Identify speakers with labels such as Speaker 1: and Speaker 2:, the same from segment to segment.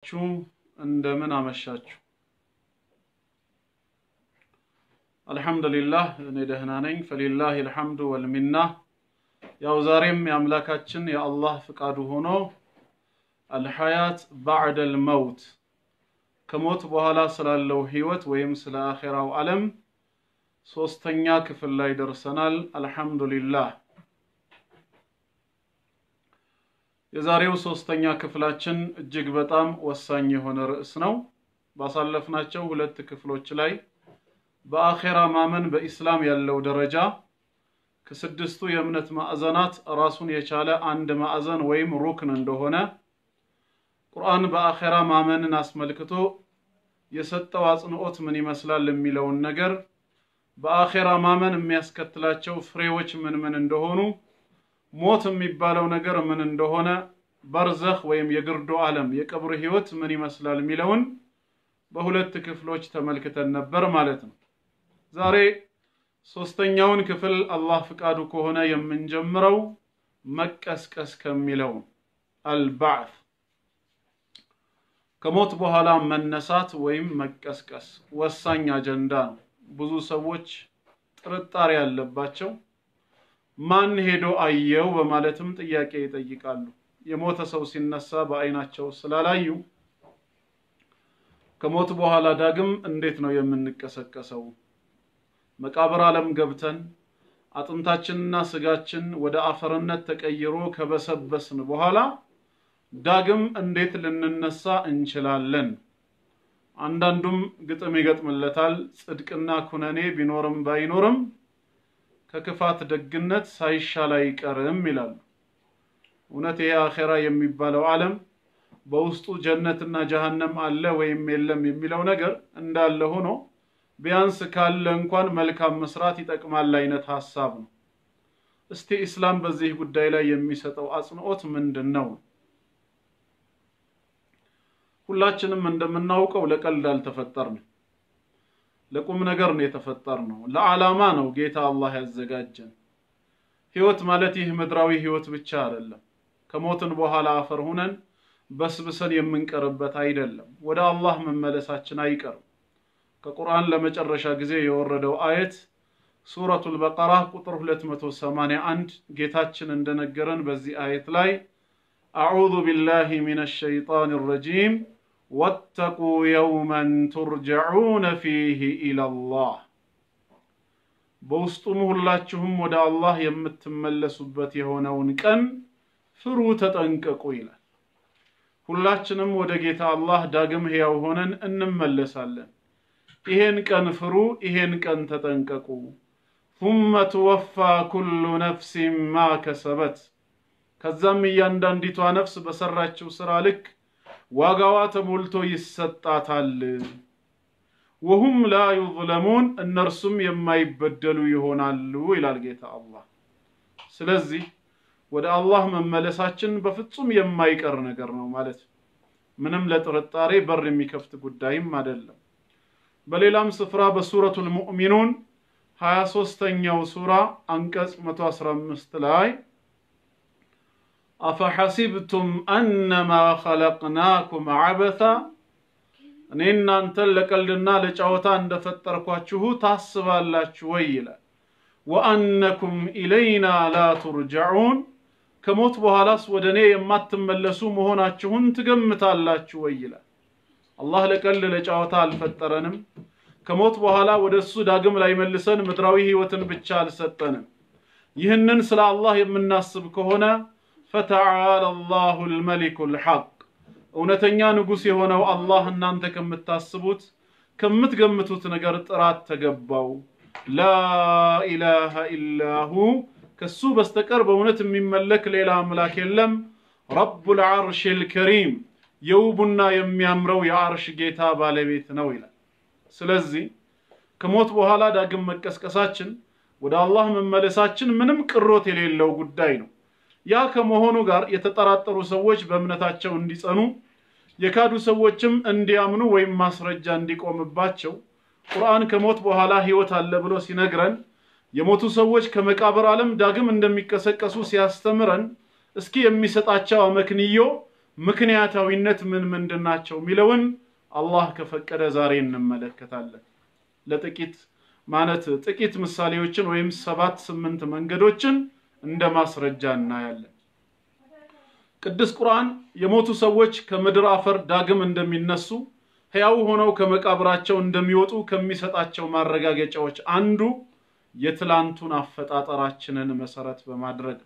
Speaker 1: ዋላችሁ? እንደምን አመሻችሁ? አልሐምዱሊላህ እኔ ደህና ነኝ። ፈሊላህ አልሐምዱ ወልሚና። ያው ዛሬም የአምላካችን የአላህ ፍቃዱ ሆኖ አልሐያት ባዕደል መውት ከሞት በኋላ ስላለው ህይወት ወይም ስለ አኼራው ዓለም ሶስተኛ ክፍል ላይ ደርሰናል። አልሐምዱሊላህ የዛሬው ሶስተኛ ክፍላችን እጅግ በጣም ወሳኝ የሆነ ርዕስ ነው። ባሳለፍናቸው ሁለት ክፍሎች ላይ በአኼራ ማመን በኢስላም ያለው ደረጃ ከስድስቱ የእምነት ማዕዘናት ራሱን የቻለ አንድ ማዕዘን ወይም ሩክን እንደሆነ ቁርአን በአኼራ ማመንን አስመልክቶ የሰጠው አጽንዖት ምን ይመስላል የሚለውን ነገር በአኼራ ማመን የሚያስከትላቸው ፍሬዎች ምን ምን እንደሆኑ ሞት የሚባለው ነገር ምን እንደሆነ በርዘኽ ወይም የግርዶ ዓለም የቀብር ህይወት ምን ይመስላል የሚለውን በሁለት ክፍሎች ተመልክተን ነበር ማለት ነው። ዛሬ ሶስተኛውን ክፍል አላህ ፍቃዱ ከሆነ የምንጀምረው መቀስቀስ ከሚለው አልባዕት ከሞት በኋላ መነሳት ወይም መቀስቀስ ወሳኝ አጀንዳ ነው። ብዙ ሰዎች ጥርጣሬ ያለባቸው ማን ሄዶ አየው በማለትም ጥያቄ ይጠይቃሉ። የሞተ ሰው ሲነሳ በአይናቸው ስላላዩ ከሞት በኋላ ዳግም እንዴት ነው የምንቀሰቀሰው? መቃብር ዓለም ገብተን አጥንታችንና ስጋችን ወደ አፈርነት ተቀይሮ ከበሰበስን በኋላ ዳግም እንዴት ልንነሳ እንችላለን? አንዳንዱም ግጥም ይገጥምለታል። ጽድቅና ኩነኔ ቢኖርም ባይኖርም ከክፋት ደግነት ሳይሻል አይቀርም ይላሉ። እውነት ይሄ አኼራ የሚባለው ዓለም በውስጡ ጀነትና ጀሃነም አለ ወይም የለም የሚለው ነገር እንዳለ ሆኖ ቢያንስ ካለ እንኳን መልካም መስራት ይጠቅማል አይነት ሀሳብ ነው። እስቲ ኢስላም በዚህ ጉዳይ ላይ የሚሰጠው አጽንዖት ምንድን ነው? ሁላችንም እንደምናውቀው ለቀልድ አልተፈጠርንም። ለቁም ነገር ነው የተፈጠርነው። ለዓላማ ነው ጌታ አላህ ያዘጋጀን። ህይወት ማለት ይህ ምድራዊ ህይወት ብቻ አይደለም። ከሞትን በኋላ አፈር ሁነን በስብሰን የምንቀርበት አይደለም። ወደ አላህ መመለሳችን አይቀርም። ከቁርአን ለመጨረሻ ጊዜ የወረደው አየት ሱረቱል በቀራ ቁጥር 281 ጌታችን እንደነገረን በዚህ አየት ላይ አዑዙ ቢላሂ ሚነ ሸይጣን ረጂም ወተቁ የውመን ቱርጀዑነ ፊህ ኢለላህ በውስጡም ሁላችሁም ወደ አላህ የምትመለሱበት የሆነውን ቀን ፍሩ፣ ተጠንቀቁ ይላል። ሁላችንም ወደ ጌታ አላህ ዳግም ሕያው ሆነን እንመለሳለን። ይሄን ቀን ፍሩ፣ ይሄን ቀን ተጠንቀቁ። ثم ትወፋ ኩሉ ነፍሲን ማ ከሰበት ከዛም እያንዳንዲቷ ነፍስ በሰራችው ስራ ልክ ዋጋዋ ተሞልቶ ይሰጣታል። ወሁም ላ ዩዝለሙን እነርሱም የማይበደሉ ይሆናሉ ይላል ጌታ አላህ። ስለዚህ ወደ አላህ መመለሳችን በፍጹም የማይቀር ነገር ነው ማለት ምንም ለጥርጣሬ በር የሚከፍት ጉዳይም አይደለም። በሌላም ስፍራ በሱረቱል ሙእሚኑን 23ኛው ሱራ አንቀጽ 115 ላይ አፈሐሲብቱም አነማ ኸለቅናኩም ዐበታ እኔ እናንተን ለቀልድና ለጨዋታ እንደፈጠርኳችሁ ታስባላችሁ ወይ ይላል። ወአነኩም ኢለይና ላ ቱርጀዑን ከሞት በኋላስ ወደ እኔ የማትመለሱ መሆናችሁን ትገምታላችሁ ወይ ይላል። አላህ ለቀልድ ለጨዋታ አልፈጠረንም። ከሞት በኋላ ወደ እሱ ዳግም ላይመልሰን ምድራዊ ህይወትን ብቻ አልሰጠንም። ይህንን ስለ አላህ የምናስብ ከሆነ ፈተዓላ አላሁ ልመሊኩ ልሐቅ እውነተኛ ንጉሥ የሆነው አላህ እናንተ ከምታስቡት ከምትገምቱት ነገር ጥራት ተገባው። ላኢላሃ ኢላሁ ከሱ በስተቀር በእውነት የሚመለክ ሌላ አምላክ የለም። ረቡል ዓርሽል ከሪም የውቡና የሚያምረው የአርሽ ጌታ ባለቤት ነው ይላል። ስለዚህ ከሞት በኋላ ዳግም መቀስቀሳችን ወደ አላህ መመለሳችን ምንም ቅሮት የሌለው ጉዳይ ነው። ያ ከመሆኑ ጋር የተጠራጠሩ ሰዎች በእምነታቸው እንዲጸኑ የካዱ ሰዎችም እንዲያምኑ ወይም ማስረጃ እንዲቆምባቸው ቁርአን ከሞት በኋላ ህይወት አለ ብሎ ሲነግረን የሞቱ ሰዎች ከመቃብር ዓለም ዳግም እንደሚቀሰቀሱ ሲያስተምረን እስኪ የሚሰጣቸው አመክንዮ ምክንያታዊነት ምን ምንድን ናቸው የሚለውን አላህ ከፈቀደ ዛሬ እንመለከታለን። ለጥቂት ማለት ጥቂት ምሳሌዎችን ወይም ሰባት ስምንት መንገዶችን እንደ ማስረጃ እናያለን። ቅዱስ ቁርአን የሞቱ ሰዎች ከምድር አፈር ዳግም እንደሚነሱ ሕያው ሆነው ከመቃብራቸው እንደሚወጡ ከሚሰጣቸው ማረጋገጫዎች አንዱ የትላንቱን አፈጣጠራችንን መሰረት በማድረግ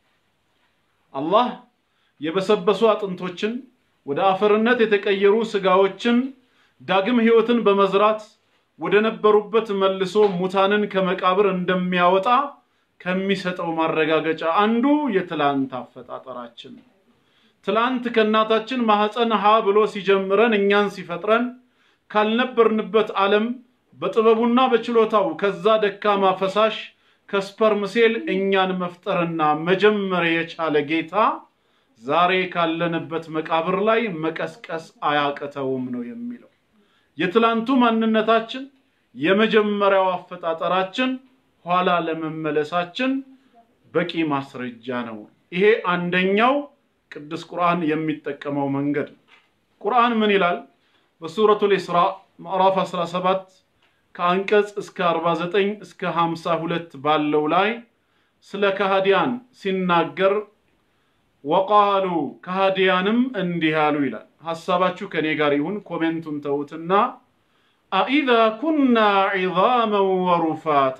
Speaker 1: አላህ የበሰበሱ አጥንቶችን ወደ አፈርነት የተቀየሩ ስጋዎችን ዳግም ሕይወትን በመዝራት ወደ ነበሩበት መልሶ ሙታንን ከመቃብር እንደሚያወጣ ከሚሰጠው ማረጋገጫ አንዱ የትላንት አፈጣጠራችን ነው። ትላንት ከእናታችን ማህፀን ሀ ብሎ ሲጀምረን እኛን ሲፈጥረን ካልነበርንበት ዓለም በጥበቡና በችሎታው ከዛ ደካማ ፈሳሽ ከስፐርም ሴል እኛን መፍጠርና መጀመር የቻለ ጌታ ዛሬ ካለንበት መቃብር ላይ መቀስቀስ አያቅተውም ነው የሚለው። የትላንቱ ማንነታችን የመጀመሪያው አፈጣጠራችን ኋላ ለመመለሳችን በቂ ማስረጃ ነው። ይሄ አንደኛው ቅዱስ ቁርአን የሚጠቀመው መንገድ ነው። ቁርአን ምን ይላል? በሱረቱል ኢስራ ምዕራፍ 17 ከአንቀጽ እስከ 49 እስከ 52 ባለው ላይ ስለ ከሃዲያን ሲናገር ወቃሉ ከሃዲያንም እንዲህ አሉ ይላል። ሐሳባችሁ ከኔ ጋር ይሁን፣ ኮሜንቱን ተዉትና አኢዛ ኩና ዒዛመን ወሩፋታ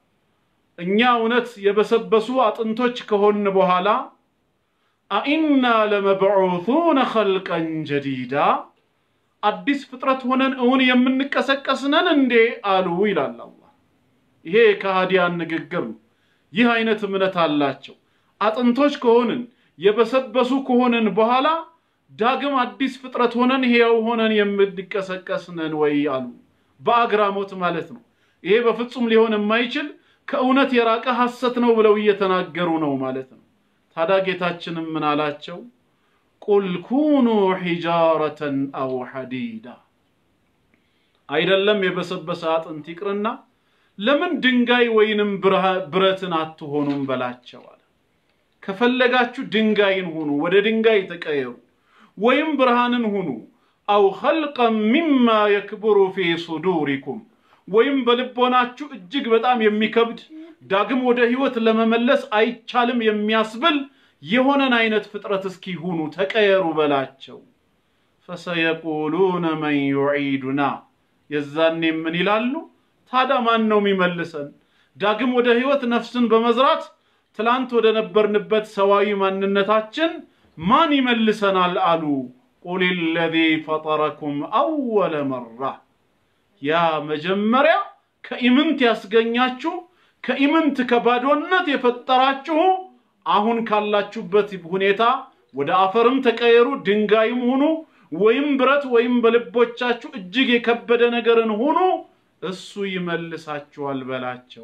Speaker 1: እኛ እውነት የበሰበሱ አጥንቶች ከሆን በኋላ አኢና ለመብዑቱነ ኸልቀን ጀዲዳ አዲስ ፍጥረት ሆነን እውን የምንቀሰቀስ ነን እንዴ አሉ ይላል አላህ። ይሄ የከሃዲያን ንግግር ነው። ይህ አይነት እምነት አላቸው። አጥንቶች ከሆንን የበሰበሱ ከሆንን በኋላ ዳግም አዲስ ፍጥረት ሆነን ሕያው ሆነን የምንቀሰቀስ ነን ወይ አሉ። በአግራሞት ማለት ነው። ይሄ በፍጹም ሊሆን የማይችል ከእውነት የራቀ ሐሰት ነው ብለው እየተናገሩ ነው ማለት ነው። ታዲያ ጌታችንም ምን አላቸው? ቁል ኩኑ ሒጃረተን አው ሐዲዳ አይደለም የበሰበሰ አጥንት ይቅርና ለምን ድንጋይ ወይንም ብረትን አትሆኑም በላቸው አለ። ከፈለጋችሁ ድንጋይን ሁኑ፣ ወደ ድንጋይ ተቀየሩ፣ ወይም ብርሃንን ሁኑ። አው ኸልቀን ሚማ የክብሩ ፊ ሱዱሪኩም ወይም በልቦናችሁ እጅግ በጣም የሚከብድ ዳግም ወደ ህይወት ለመመለስ አይቻልም የሚያስብል የሆነን አይነት ፍጥረት እስኪ ሁኑ ተቀየሩ በላቸው። ፈሰየቁሉነ መን ዩዒዱና የዛኔ ምን ይላሉ? ታዲያ ማን ነው የሚመልሰን? ዳግም ወደ ህይወት ነፍስን በመዝራት ትላንት ወደ ነበርንበት ሰዋዊ ማንነታችን ማን ይመልሰናል አሉ። ቁል ለዚ ፈጠረኩም አወለ መራ ያ መጀመሪያ ከኢምንት ያስገኛችሁ ከኢምንት ከባዶነት የፈጠራችሁ አሁን ካላችሁበት ሁኔታ ወደ አፈርም ተቀየሩ፣ ድንጋይም ሁኑ፣ ወይም ብረት ወይም በልቦቻችሁ እጅግ የከበደ ነገርን ሁኑ፣ እሱ ይመልሳችኋል በላቸው።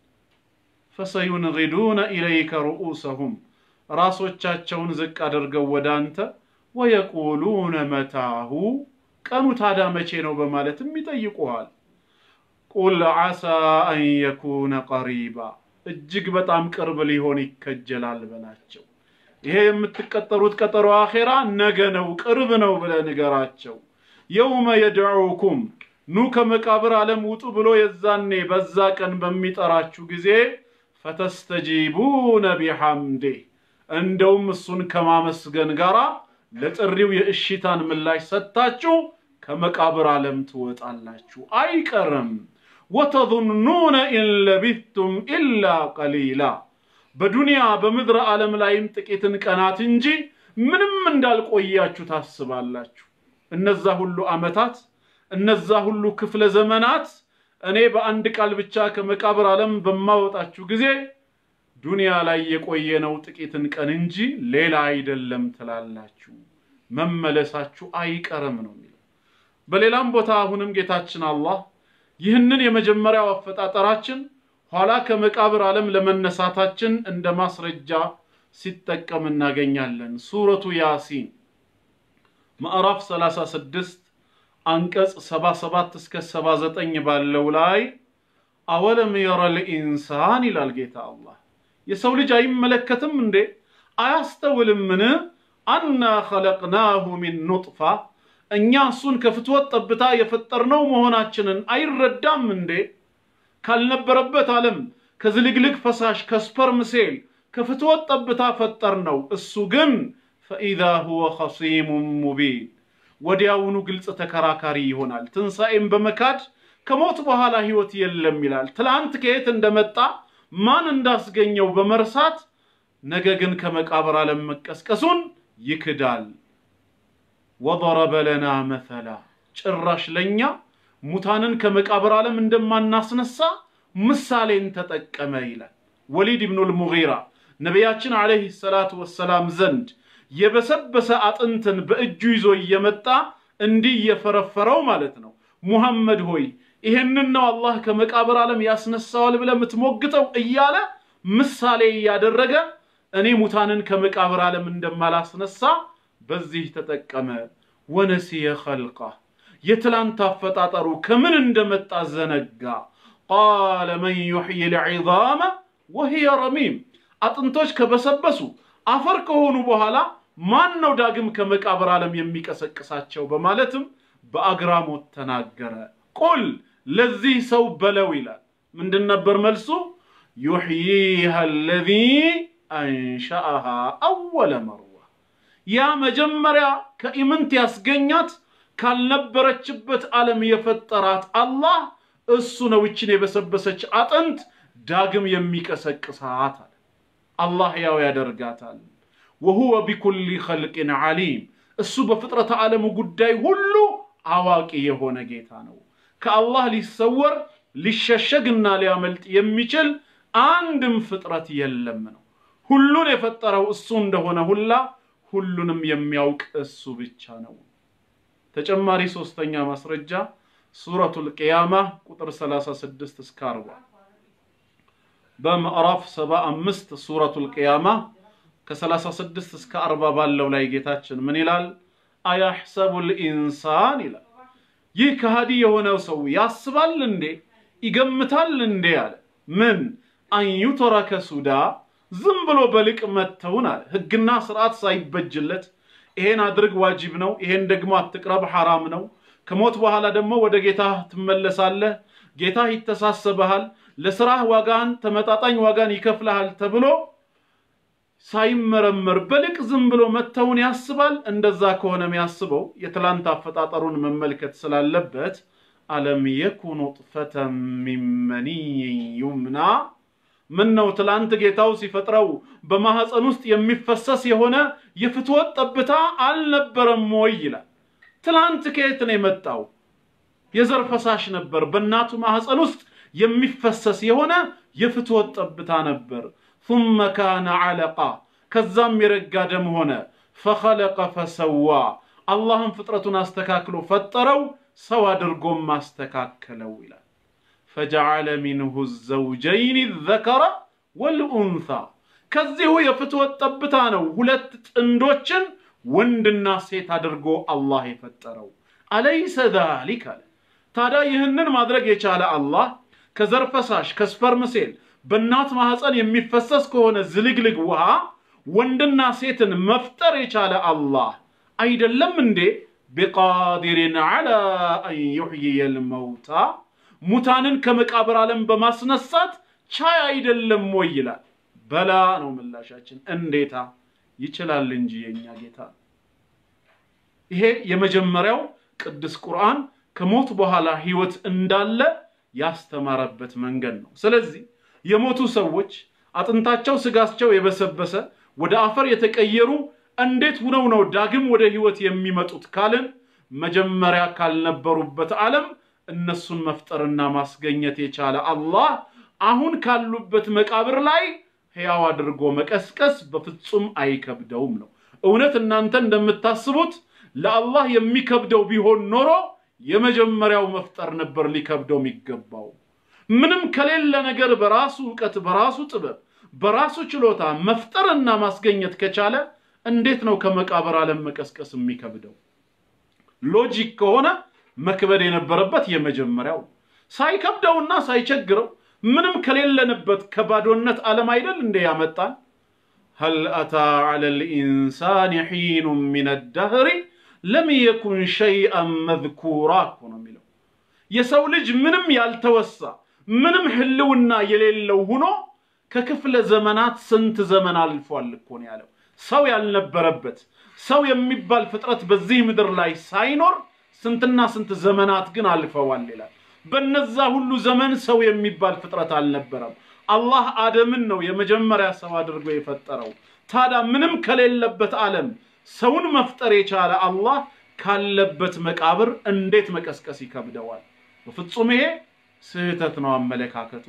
Speaker 1: ፈሰዩንጊዱነ ኢለይከ ሩኡሰሁም ራሶቻቸውን ዝቅ አድርገው ወደ አንተ ወየቁሉነ መታሁ ቀኑ ታዲያ መቼ ነው በማለትም ይጠይቁሃል። ቁል ዓሳ አን የኩነ ቀሪባ እጅግ በጣም ቅርብ ሊሆን ይከጀላል በላቸው። ይሄ የምትቀጠሩት ቀጠሮ አኼራ ነገ ነው፣ ቅርብ ነው ብለህ ንገራቸው። የውመ የድዑኩም ኑ ከመቃብር ዓለም ውጡ ብሎ የዛኔ በዛ ቀን በሚጠራችሁ ጊዜ ፈተስተጂቡነ ቢሐምዴ እንደውም እሱን ከማመስገን ጋራ ለጥሪው የእሽታን ምላሽ ሰጥታችሁ ከመቃብር ዓለም ትወጣላችሁ፣ አይቀርም። ወተظኑነ ኢን ለቢቱም ኢላ ቀሊላ በዱንያ በምድር ዓለም ላይም ጥቂትን ቀናት እንጂ ምንም እንዳልቆያችሁ ታስባላችሁ። እነዛ ሁሉ ዓመታት እነዛ ሁሉ ክፍለ ዘመናት እኔ በአንድ ቃል ብቻ ከመቃብር ዓለም በማወጣችሁ ጊዜ ዱንያ ላይ የቆየነው ጥቂትን ቀን እንጂ ሌላ አይደለም ትላላችሁ። መመለሳችሁ አይቀርም ነው የሚለው። በሌላም ቦታ አሁንም ጌታችን አላህ ይህንን የመጀመሪያው አፈጣጠራችን ኋላ ከመቃብር ዓለም ለመነሳታችን እንደ ማስረጃ ሲጠቀም እናገኛለን። ሱረቱ ያሲን ምዕራፍ 36 አንቀጽ 77 እስከ 79 ባለው ላይ አወለም የረል ኢንሳን ይላል ጌታ አላህ። የሰው ልጅ አይመለከትም እንዴ? አያስተውልምን? አና ኸለቅናሁ ሚን ኑጥፋ እኛ እሱን ከፍትወት ጠብታ የፈጠርነው መሆናችንን አይረዳም እንዴ? ካልነበረበት ዓለም ከዝልግልግ ፈሳሽ ከስፐርም ሴል ከፍትወት ጠብታ ፈጠርነው። እሱ ግን ፈኢዛ ሁወ ኸሲሙን ሙቢን ወዲያውኑ ግልጽ ተከራካሪ ይሆናል። ትንሣኤም በመካድ ከሞት በኋላ ሕይወት የለም ይላል። ትላንት ከየት እንደመጣ ማን እንዳስገኘው በመርሳት ነገ ግን ከመቃብር ዓለም መቀስቀሱን ይክዳል። ወضረበ ለና መተላ ጭራሽ ለእኛ ሙታንን ከመቃብር ዓለም እንደማናስነሳ ምሳሌን ተጠቀመ ይላል። ወሊድ ብኑል ሙጊራ ነቢያችን ዓለይሂ ሰላቱ ወሰላም ዘንድ የበሰበሰ አጥንትን በእጁ ይዞ እየመጣ እንዲህ እየፈረፈረው ማለት ነው። ሙሐመድ ሆይ ይሄንን ነው አላህ ከመቃብር ዓለም ያስነሳዋል ብለህ የምትሞግተው እያለ ምሳሌ እያደረገ እኔ ሙታንን ከመቃብር ዓለም እንደማላስነሳ በዚህ ተጠቀመ። ወነሲየ ኸልቃ የትላንት አፈጣጠሩ ከምን እንደመጣ ዘነጋ። ቃለ መን ዩሕይ ልዒዛመ ወሂየ ረሚም አጥንቶች ከበሰበሱ አፈር ከሆኑ በኋላ ማን ነው ዳግም ከመቃብር ዓለም የሚቀሰቅሳቸው? በማለትም በአግራሞት ተናገረ። ቁል ለዚህ ሰው በለው ይላል። ምንድን ነበር መልሱ? ዩሕይሃ አለዚ አንሸአሃ አወለ መርዋ ያ መጀመሪያ ከኢምንት ያስገኛት ካልነበረችበት ዓለም የፈጠራት አላህ እሱ ነው ይችን የበሰበሰች አጥንት ዳግም የሚቀሰቅሳት አለ። አላህ ያው ያደርጋታል። ወሁወ ቢኩሊ ኸልቅን ዓሊም እሱ በፍጥረተ ዓለሙ ጉዳይ ሁሉ አዋቂ የሆነ ጌታ ነው። ከአላህ ሊሰወር ሊሸሸግና ሊያመልጥ የሚችል አንድም ፍጥረት የለም ነው። ሁሉን የፈጠረው እሱ እንደሆነ ሁላ ሁሉንም የሚያውቅ እሱ ብቻ ነው። ተጨማሪ ሶስተኛ ማስረጃ ሱረቱል ቅያማ ቁጥር 36 እስከ 40 በምዕራፍ 75 ሱረቱል ቅያማ ከ36 እስከ 40 ባለው ላይ ጌታችን ምን ይላል? አያሕሰቡል ኢንሳን ይላል። ይህ ከሃዲ የሆነው ሰው ያስባል እንዴ ይገምታል እንዴ አለ። ምን አንዩተረከ ሱዳ ዝም ብሎ በልቅ መተውን አለ። ህግና ስርዓት ሳይበጅለት ይሄን አድርግ ዋጅብ ነው፣ ይሄን ደግሞ አትቅረብ ሐራም ነው፣ ከሞት በኋላ ደግሞ ወደ ጌታ ትመለሳለህ፣ ጌታ ይተሳሰበሃል፣ ለስራህ ዋጋን ተመጣጣኝ ዋጋን ይከፍልሃል ተብሎ ሳይመረመር በልቅ ዝም ብሎ መተውን ያስባል። እንደዛ ከሆነ የሚያስበው የትላንት አፈጣጠሩን መመልከት ስላለበት አለም የኩኑ ጡፈተን ሚን መኒይን ዩምና ምን ነው ትላንት ጌታው ሲፈጥረው በማህፀን ውስጥ የሚፈሰስ የሆነ የፍትወት ጠብታ አልነበረም ወይ ይላል። ትላንት ከየት ነው የመጣው? የዘር ፈሳሽ ነበር። በእናቱ ማህፀን ውስጥ የሚፈሰስ የሆነ የፍትወት ጠብታ ነበር። ثم كان علقة ከዛም የረጋ ደም ሆነ። ፈኸለቀ ፈሰዋ አላህም ፍጥረቱን አስተካክሎ ፈጠረው፣ ሰው አድርጎም ማስተካከለው ይላል። ፈጀዐለ ሚንሁ ዘውጀይን ዘከረ ወልኡንሳ ከዚሁ የፍትወት ጠብታ ነው ሁለት ጥንዶችን ወንድና ሴት አድርጎ አላህ የፈጠረው። አለይሰ ዛሊክ አለ። ታዲያ ይህንን ማድረግ የቻለ አላህ ከዘር ፈሳሽ ከስፐርም ሴል በእናት ማህፀን የሚፈሰስ ከሆነ ዝልግልግ ውሃ ወንድና ሴትን መፍጠር የቻለ አላህ አይደለም እንዴ? ቢቃዲሪን ዐላ አን ዩሕይየል መውታ ሙታንን ከመቃብር ዓለም በማስነሳት ቻይ አይደለም ወይ ይላል። በላ ነው ምላሻችን። እንዴታ ይችላል እንጂ የኛ ጌታ። ይሄ የመጀመሪያው ቅዱስ ቁርአን ከሞት በኋላ ህይወት እንዳለ ያስተማረበት መንገድ ነው። ስለዚህ የሞቱ ሰዎች አጥንታቸው ስጋቸው የበሰበሰ ወደ አፈር የተቀየሩ እንዴት ሁነው ነው ዳግም ወደ ህይወት የሚመጡት ካልን መጀመሪያ ካልነበሩበት ዓለም እነሱን መፍጠርና ማስገኘት የቻለ አላህ አሁን ካሉበት መቃብር ላይ ሕያው አድርጎ መቀስቀስ በፍጹም አይከብደውም ነው። እውነት እናንተ እንደምታስቡት ለአላህ የሚከብደው ቢሆን ኖሮ የመጀመሪያው መፍጠር ነበር ሊከብደው የሚገባው። ምንም ከሌለ ነገር በራሱ እውቀት፣ በራሱ ጥበብ፣ በራሱ ችሎታ መፍጠርና ማስገኘት ከቻለ እንዴት ነው ከመቃብር ዓለም መቀስቀስ የሚከብደው? ሎጂክ ከሆነ መክበድ የነበረበት የመጀመሪያው ሳይከብደውና ሳይቸግረው ምንም ከሌለንበት ከባዶነት ዓለም አይደል እንደ ያመጣን። هل أتى على الإنسان حين من الدهر لم يكن شيئا مذكورا ነው የሚለው የሰው ልጅ ምንም ያልተወሳ ምንም ህልውና የሌለው ሆኖ ከክፍለ ዘመናት ስንት ዘመን አልፏል እኮ ነው ያለው። ሰው ያልነበረበት ሰው የሚባል ፍጥረት በዚህ ምድር ላይ ሳይኖር ስንትና ስንት ዘመናት ግን አልፈዋል ይላል። በነዛ ሁሉ ዘመን ሰው የሚባል ፍጥረት አልነበረም። አላህ አደምን ነው የመጀመሪያ ሰው አድርጎ የፈጠረው። ታዲያ ምንም ከሌለበት ዓለም ሰውን መፍጠር የቻለ አላህ ካለበት መቃብር እንዴት መቀስቀስ ይከብደዋል? በፍጹም ይሄ ስህተት ነው አመለካከቱ።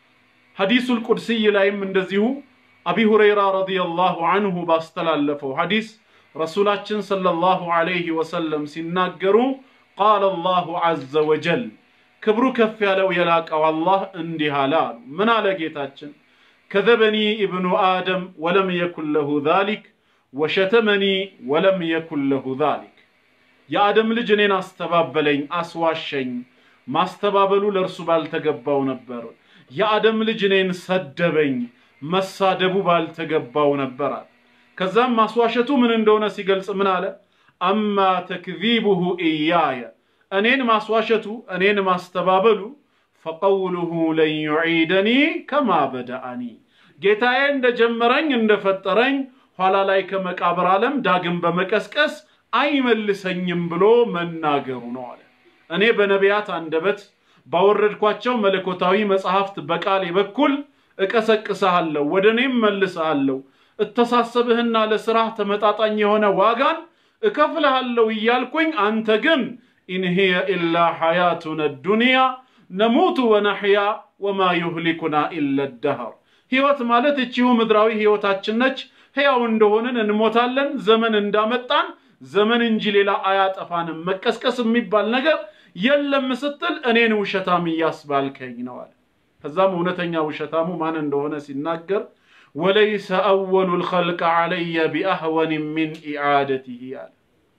Speaker 1: ሐዲሱል ቁድስይ ላይም እንደዚሁ አቢ ሁረይራ ረዲየላሁ አንሁ ባስተላለፈው ሐዲስ ረሱላችን ሰለላሁ ዐለይሂ ወሰለም ሲናገሩ ቃለ አላሁ ዐዘ ወጀል ክብሩ ከፍ ያለው የላቀው አላህ እንዲህ አለ አሉ። ምን አለ ጌታችን? ከዘበኒ ኢብኑ አደም ወለም የኩን ለሁ ዛሊክ ወሸተመኒ ወለም የኩን ለሁ ዛሊክ። የአደም ልጅ እኔን አስተባበለኝ፣ አስዋሸኝ። ማስተባበሉ ለእርሱ ባልተገባው ነበር። የአደም ልጅ እኔን ሰደበኝ፣ መሳደቡ ባልተገባው ነበር አለ። ከዛም ማስዋሸቱ ምን እንደሆነ ሲገልጽ ምን አለ? አማ ተክዚቡሁ ኢያየ እኔን ማስዋሸቱ እኔን ማስተባበሉ ፈቀውሉሁ ለን ዩዒደኒ ከማ በደአኒ ጌታዬ እንደጀመረኝ እንደፈጠረኝ ኋላ ላይ ከመቃብር ዓለም ዳግም በመቀስቀስ አይመልሰኝም ብሎ መናገሩ ነው አለ። እኔ በነቢያት አንደበት ባወረድኳቸው መለኮታዊ መጽሐፍት በቃሌ በኩል እቀሰቅስሃለሁ፣ ወደ እኔም መልስሃለሁ፣ እተሳሰብህና ለስራህ ተመጣጣኝ የሆነ ዋጋን እከፍልሃለሁ እያልኩኝ አንተ ግን ኢንሂየ ኢላ ሐያቱነ ዱንያ ነሙቱ ወነሕያ ወማ ዩህሊኩና ኢለ ደህር። ሕይወት ማለት እቺሁ ምድራዊ ሕይወታችን ነች። ሕያው እንደሆንን እንሞታለን። ዘመን እንዳመጣን ዘመን እንጂ ሌላ አያጠፋንም። መቀስቀስ የሚባል ነገር የለም ስትል እኔን ውሸታም እያስባልከኝ ነው አለ። ከዛም እውነተኛ ውሸታሙ ማን እንደሆነ ሲናገር ወለይሰ አወሉ ልኸልቅ ዐለየ ቢአህወን ሚን ኢዓደቲህ አለ።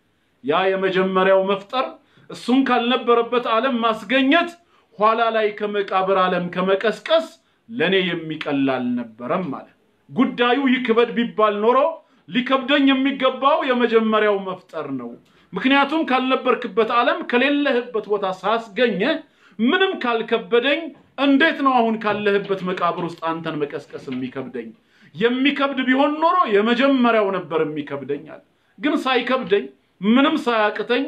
Speaker 1: ያ የመጀመሪያው መፍጠር እሱን ካልነበረበት ዓለም ማስገኘት ኋላ ላይ ከመቃብር ዓለም ከመቀስቀስ ለእኔ የሚቀል አልነበረም ማለት ጉዳዩ ይክበድ ቢባል ኖሮ ሊከብደኝ የሚገባው የመጀመሪያው መፍጠር ነው። ምክንያቱም ካልነበርክበት ዓለም ከሌለህበት ቦታ ሳስገኘህ ምንም ካልከበደኝ እንዴት ነው አሁን ካለህበት መቃብር ውስጥ አንተን መቀስቀስ የሚከብደኝ? የሚከብድ ቢሆን ኖሮ የመጀመሪያው ነበር የሚከብደኛል። ግን ሳይከብደኝ ምንም ሳያቅተኝ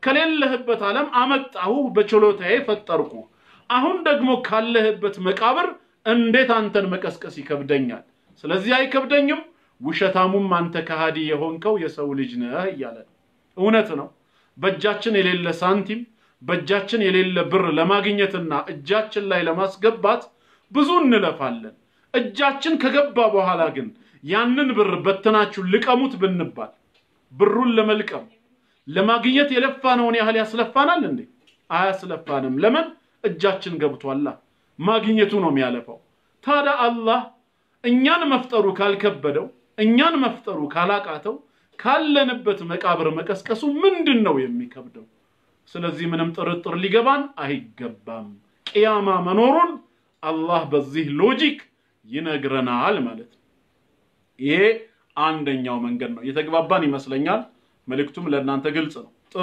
Speaker 1: ከሌለህበት ዓለም አመጣሁ፣ በችሎታዬ ፈጠርኩ። አሁን ደግሞ ካለህበት መቃብር እንዴት አንተን መቀስቀስ ይከብደኛል? ስለዚህ አይከብደኝም። ውሸታሙም አንተ ከሃዲ የሆንከው የሰው ልጅ ነህ እያለ ነው። እውነት ነው። በእጃችን የሌለ ሳንቲም በእጃችን የሌለ ብር ለማግኘትና እጃችን ላይ ለማስገባት ብዙ እንለፋለን። እጃችን ከገባ በኋላ ግን ያንን ብር በትናችሁ ልቀሙት ብንባል ብሩን ለመልቀም ለማግኘት የለፋነውን ያህል ያስለፋናል እንዴ? አያስለፋንም። ለምን? እጃችን ገብቷላ። ማግኘቱ ነው የሚያለፋው። ታዲያ አላህ እኛን መፍጠሩ ካልከበደው፣ እኛን መፍጠሩ ካላቃተው፣ ካለንበት መቃብር መቀስቀሱ ምንድን ነው የሚከብደው? ስለዚህ ምንም ጥርጥር ሊገባን አይገባም። ቅያማ መኖሩን አላህ በዚህ ሎጂክ ይነግረናል ማለት ነው። ይሄ አንደኛው መንገድ ነው። የተግባባን ይመስለኛል። መልእክቱም ለእናንተ ግልጽ ነው። ጥሩ።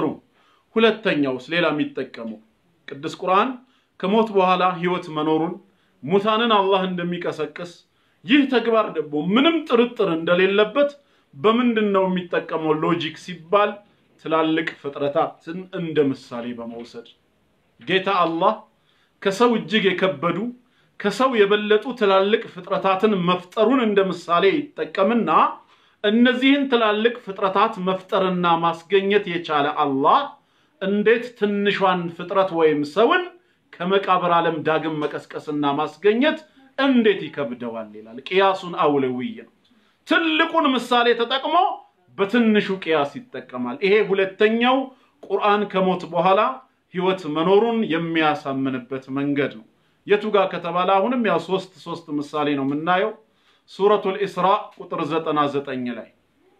Speaker 1: ሁለተኛውስ ሌላ የሚጠቀመው ቅዱስ ቁርአን ከሞት በኋላ ህይወት መኖሩን ሙታንን አላህ እንደሚቀሰቅስ ይህ ተግባር ደግሞ ምንም ጥርጥር እንደሌለበት በምንድን ነው የሚጠቀመው ሎጂክ ሲባል ትላልቅ ፍጥረታትን እንደ ምሳሌ በመውሰድ ጌታ አላህ ከሰው እጅግ የከበዱ ከሰው የበለጡ ትላልቅ ፍጥረታትን መፍጠሩን እንደ ምሳሌ ይጠቀምና እነዚህን ትላልቅ ፍጥረታት መፍጠርና ማስገኘት የቻለ አላህ እንዴት ትንሿን ፍጥረት ወይም ሰውን ከመቃብር ዓለም ዳግም መቀስቀስና ማስገኘት እንዴት ይከብደዋል ይላል። ቅያሱን አውለውይ ነው። ትልቁን ምሳሌ ተጠቅሞ በትንሹ ቅያስ ይጠቀማል። ይሄ ሁለተኛው ቁርአን ከሞት በኋላ ህይወት መኖሩን የሚያሳምንበት መንገድ ነው። የቱ ጋር ከተባለ አሁንም ያው ሶስት ሶስት ምሳሌ ነው የምናየው። ሱረቱል ኢስራ ቁጥር 99 ላይ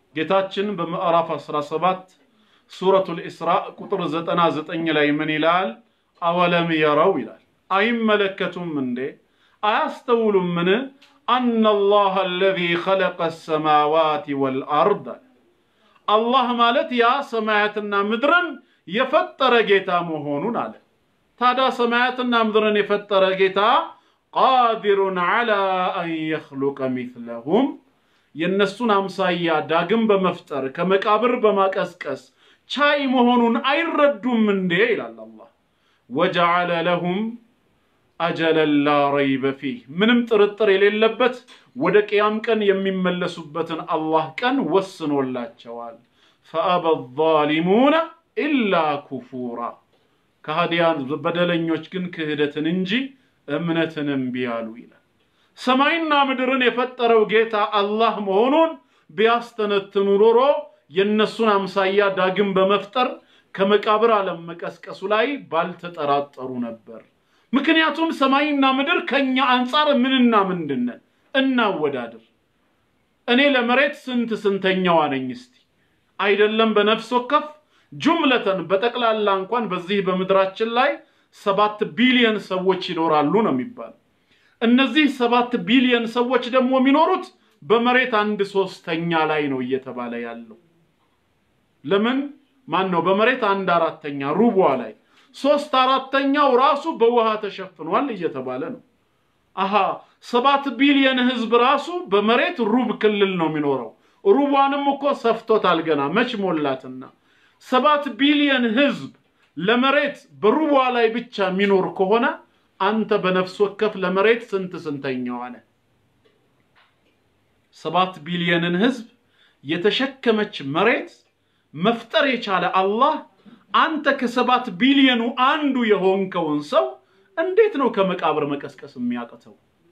Speaker 1: ጌታችን በምዕራፍ 17 ሱረቱል ኢስራ ቁጥር 99 ላይ ምን ይላል? አወለም የረው ይላል። አይመለከቱም እንዴ? አያስተውሉምን? አነ አላህ አለዚ ኸለቀ ሰማዋት ወልአርድ አላህ ማለት ያ ሰማያትና ምድርን የፈጠረ ጌታ መሆኑን አለ። ታዲያ ሰማያትና ምድርን የፈጠረ ጌታ ቃዲሩን ዐላ አን የኽሉቀ ሚስለሁም የእነሱን አምሳያ ዳግም በመፍጠር ከመቃብር በማቀስቀስ ቻይ መሆኑን አይረዱም እንዴ? ይላል አላህ። ወጀዐለ ለሁም አጀለን ላ ረይበ ፊህ ምንም ጥርጥር የሌለበት ወደ ቅያም ቀን የሚመለሱበትን አላህ ቀን ወስኖላቸዋል። ፈአበ ዛሊሙነ ኢላ ኩፉራ ከሃዲያን በደለኞች ግን ክህደትን እንጂ እምነትን እምቢ አሉ ይላል። ሰማይና ምድርን የፈጠረው ጌታ አላህ መሆኑን ቢያስተነትኑ ኖሮ የእነሱን አምሳያ ዳግም በመፍጠር ከመቃብር ዓለም መቀስቀሱ ላይ ባልተጠራጠሩ ነበር። ምክንያቱም ሰማይና ምድር ከኛ አንጻር ምንና ምንድን ነን? እናወዳድር። እኔ ለመሬት ስንት ስንተኛዋ ነኝ? እስቲ አይደለም በነፍስ ወከፍ ጁምለተን በጠቅላላ እንኳን በዚህ በምድራችን ላይ ሰባት ቢሊየን ሰዎች ይኖራሉ ነው የሚባለው። እነዚህ ሰባት ቢሊየን ሰዎች ደግሞ የሚኖሩት በመሬት አንድ ሶስተኛ ላይ ነው እየተባለ ያለው። ለምን ማን ነው? በመሬት አንድ አራተኛ ሩቧ ላይ ሶስት አራተኛው ራሱ በውሃ ተሸፍኗል እየተባለ ነው። አሃ ሰባት ቢሊየን ህዝብ ራሱ በመሬት ሩብ ክልል ነው የሚኖረው። ሩቧንም እኮ ሰፍቶታል ገና መች ሞላትና። ሰባት ቢሊየን ህዝብ ለመሬት በሩቧ ላይ ብቻ የሚኖር ከሆነ አንተ በነፍስ ወከፍ ለመሬት ስንት ስንተኛው አለ? ሰባት ቢሊየንን ህዝብ የተሸከመች መሬት መፍጠር የቻለ አላህ አንተ ከሰባት ቢሊየኑ አንዱ የሆንከውን ሰው እንዴት ነው ከመቃብር መቀስቀስ የሚያቅተው?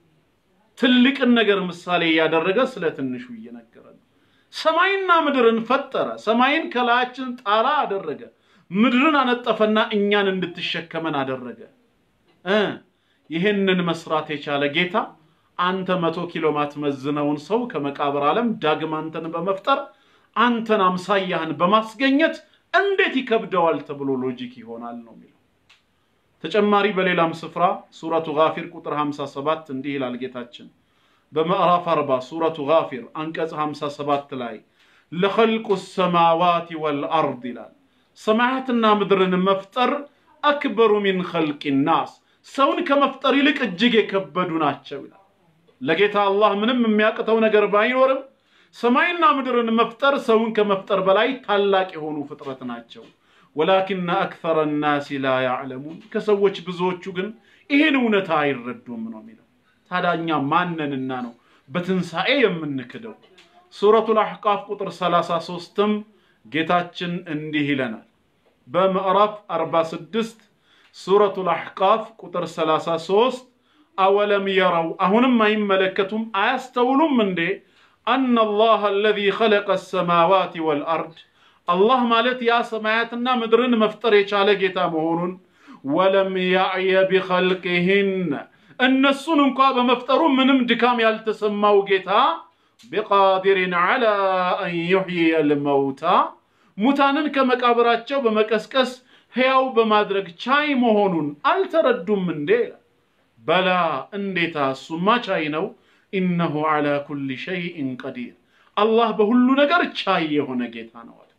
Speaker 1: ትልቅን ነገር ምሳሌ እያደረገ ስለ ትንሹ እየነገረ ነው። ሰማይና ምድርን ፈጠረ። ሰማይን ከላያችን ጣራ አደረገ። ምድርን አነጠፈና እኛን እንድትሸከመን አደረገ። እ ይህንን መስራት የቻለ ጌታ አንተ መቶ ኪሎ ማትመዝነውን ሰው ከመቃብር ዓለም ዳግም አንተን በመፍጠር አንተን አምሳያህን በማስገኘት እንዴት ይከብደዋል ተብሎ ሎጂክ ይሆናል ነው የሚለው። ተጨማሪ በሌላም ስፍራ ሱረቱ ጋፊር ቁጥር 57 እንዲህ ይላል ጌታችን በምዕራፍ 40 ሱረቱ ጋፊር አንቀጽ 57 ላይ ለኸልቁ ሰማዋት ወልአርድ ይላል። ሰማያትና ምድርን መፍጠር አክበሩ ሚን ኸልቂ ናስ ሰውን ከመፍጠር ይልቅ እጅግ የከበዱ ናቸው ይላል። ለጌታ አላህ ምንም የሚያቅተው ነገር ባይኖርም ሰማይና ምድርን መፍጠር ሰውን ከመፍጠር በላይ ታላቅ የሆኑ ፍጥረት ናቸው። ወላኪነ አክተረ ናሲ ላ ያዕለሙን ከሰዎች ብዙዎቹ ግን ይህን እውነታ አይረዱም ነው የሚለው። ታዲያ እኛ ማንንና ነው በትንሣኤ የምንክደው? ሱረቱል አሕቃፍ ቁጥር 33ም ጌታችን እንዲህ ይለናል። በምዕራፍ 46 ሱረቱል አሕቃፍ ቁጥር 33 አወለም የረው አሁንም አይመለከቱም አያስተውሉም እንዴ አነ አላህ አለዚ ኸለቀ ሰማዋት ወልአርድ አላህ ማለት ያ ሰማያትና ምድርን መፍጠር የቻለ ጌታ መሆኑን ወለም ያዕየ ቢኸልቅህን እነሱን እንኳ በመፍጠሩ ምንም ድካም ያልተሰማው ጌታ ቢቃዲርን ዐላ አን ዩሕይየ ልመውታ ሙታንን ከመቃብራቸው በመቀስቀስ ሕያው በማድረግ ቻይ መሆኑን አልተረዱም እንዴ? በላ እንዴታ እሱማ ቻይ ነው። ኢነሁ ዐላ ኩሊ ሸይእን ቀዲር አላህ በሁሉ ነገር ቻይ የሆነ ጌታ ነው አለ።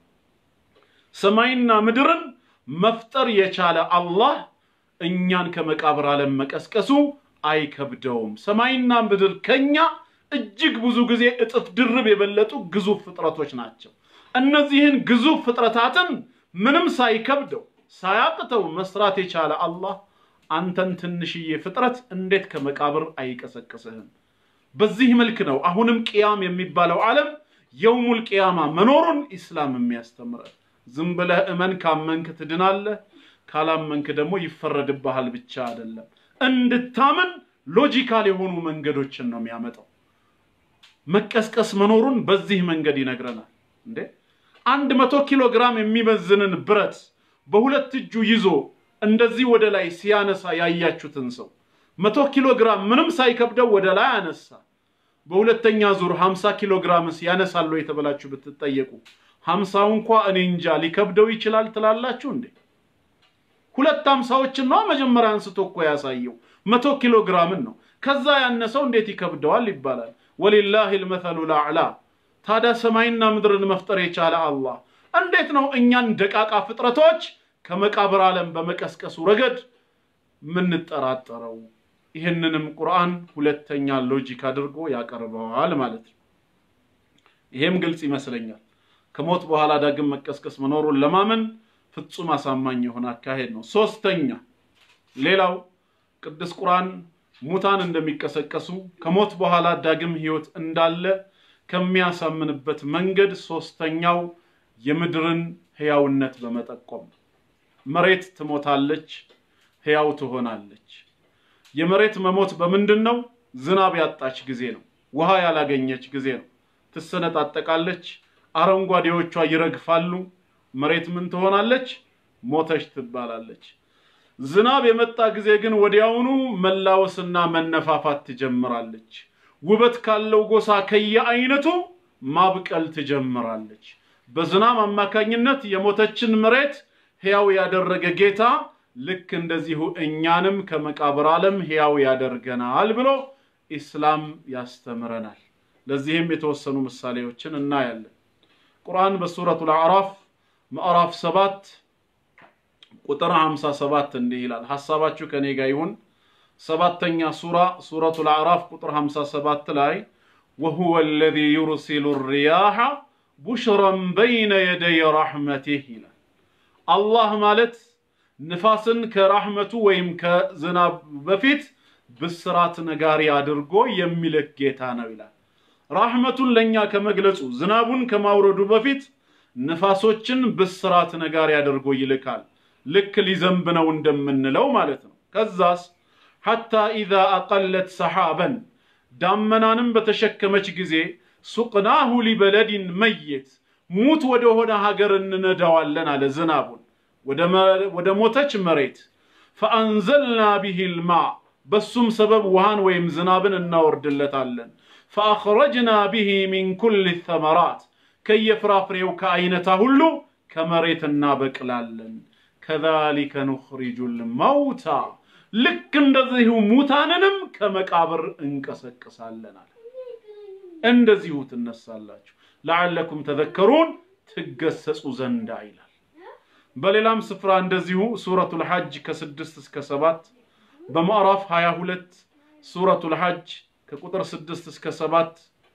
Speaker 1: ሰማይና ምድርን መፍጠር የቻለ አላህ እኛን ከመቃብር ዓለም መቀስቀሱ አይከብደውም። ሰማይና ምድር ከኛ እጅግ ብዙ ጊዜ እጥፍ ድርብ የበለጡ ግዙፍ ፍጥረቶች ናቸው። እነዚህን ግዙፍ ፍጥረታትን ምንም ሳይከብደው ሳያቅተው መስራት የቻለ አላህ አንተን ትንሽዬ ፍጥረት እንዴት ከመቃብር አይቀሰቅስህም? በዚህ መልክ ነው አሁንም ቅያም የሚባለው ዓለም የውሙል ቅያማ መኖሩን ኢስላም የሚያስተምረን። ዝም ብለህ እመን፣ ካመንክ ትድናለህ፣ ካላመንክ ደግሞ ይፈረድብሃል ብቻ አይደለም። እንድታምን ሎጂካል የሆኑ መንገዶችን ነው የሚያመጣው። መቀስቀስ መኖሩን በዚህ መንገድ ይነግረናል። እንዴ አንድ መቶ ኪሎ ግራም የሚመዝንን ብረት በሁለት እጁ ይዞ እንደዚህ ወደ ላይ ሲያነሳ ያያችሁትን ሰው መቶ ኪሎ ግራም ምንም ሳይከብደው ወደ ላይ አነሳ። በሁለተኛ ዙር 50 ኪሎ ግራምስ ያነሳሉ የተበላችሁ ብትጠየቁ ሀምሳው እንኳ እኔ እንጃ ሊከብደው ይችላል ትላላችሁ እንዴ? ሁለት አምሳዎችን ነው መጀመሪያ አንስቶ እኮ ያሳየው መቶ ኪሎ ግራምን ነው። ከዛ ያነሰው እንዴት ይከብደዋል ይባላል። ወሊላሂ ልመሰሉ ልአዕላ። ታዲያ ሰማይና ምድርን መፍጠር የቻለ አላህ እንዴት ነው እኛን ደቃቃ ፍጥረቶች ከመቃብር ዓለም በመቀስቀሱ ረገድ የምንጠራጠረው? ይህንንም ቁርአን ሁለተኛ ሎጂክ አድርጎ ያቀርበዋል ማለት ነው። ይሄም ግልጽ ይመስለኛል። ከሞት በኋላ ዳግም መቀስቀስ መኖሩን ለማመን ፍጹም አሳማኝ የሆነ አካሄድ ነው። ሶስተኛ ሌላው ቅዱስ ቁርአን ሙታን እንደሚቀሰቀሱ ከሞት በኋላ ዳግም ህይወት እንዳለ ከሚያሳምንበት መንገድ ሶስተኛው የምድርን ህያውነት በመጠቆም መሬት ትሞታለች፣ ህያው ትሆናለች። የመሬት መሞት በምንድን ነው? ዝናብ ያጣች ጊዜ ነው። ውሃ ያላገኘች ጊዜ ነው። ትሰነጣጠቃለች፣ አረንጓዴዎቿ ይረግፋሉ። መሬት ምን ትሆናለች? ሞተች ትባላለች። ዝናብ የመጣ ጊዜ ግን ወዲያውኑ መላወስና መነፋፋት ትጀምራለች። ውበት ካለው ጎሳ ከየአይነቱ ማብቀል ትጀምራለች። በዝናብ አማካኝነት የሞተችን መሬት ሕያው ያደረገ ጌታ ልክ እንደዚሁ እኛንም ከመቃብር ዓለም ሕያው ያደርገናል ብሎ ኢስላም ያስተምረናል። ለዚህም የተወሰኑ ምሳሌዎችን እናያለን። ቁርአን በሱረቱል አዕራፍ ምዕራፍ ሰባት ቁጥር 57 እንዲህ ይላል። ሐሳባችሁ ከኔ ጋር ይሁን። ሰባተኛ ሱራ ሱረቱል አዕራፍ ቁጥር 57 ላይ ወሁወ አለዚ ዩርሲሉ ሪያሐ ቡሽረን በይነ የደይ ረሕመቲህ ይላል። አላህ ማለት ንፋስን ከራሕመቱ ወይም ከዝናብ በፊት ብስራት ነጋሪ አድርጎ የሚልክ ጌታ ነው ይላል። ራሕመቱን ለእኛ ከመግለጹ ዝናቡን ከማውረዱ በፊት ንፋሶችን ብስራት ነጋሪ አድርጎ ይልካል። ልክ ሊዘንብ ነው እንደምንለው ማለት ነው። ከዛስ ሐታ ኢዛ አቀለት ሰሓበን ዳመናንም በተሸከመች ጊዜ ሱቅናሁ ሊበለዲን መየት ሙት ወደሆነ ሀገር እንነዳዋለን አለ ዝናቡን ወደ ሞተች መሬት ፈአንዘልና ቢሂ ልማ በሱም ሰበብ ውሃን ወይም ዝናብን እናወርድለታለን ፈአኽረጅና ቢሂ ሚን ኩል ተመራት ከየፍራፍሬው ከአይነታ ሁሉ ከመሬት እናበቅላለን ከዛሊከ ኑኽሪጁ ልመውታ ልክ እንደዚሁ ሙታንንም ከመቃብር እንቀሰቅሳለን አለ። እንደዚሁ ትነሳላችሁ ለዓለኩም ተዘከሩን ትገሰጹ ዘንዳ ይላል። በሌላም ስፍራ እንደዚሁ ሱረቱል ሐጅ ከስድስት እስከ ሰባት በምዕራፍ 22 ሱረቱል ሐጅ ከቁጥር ስድስት እስከ ሰባት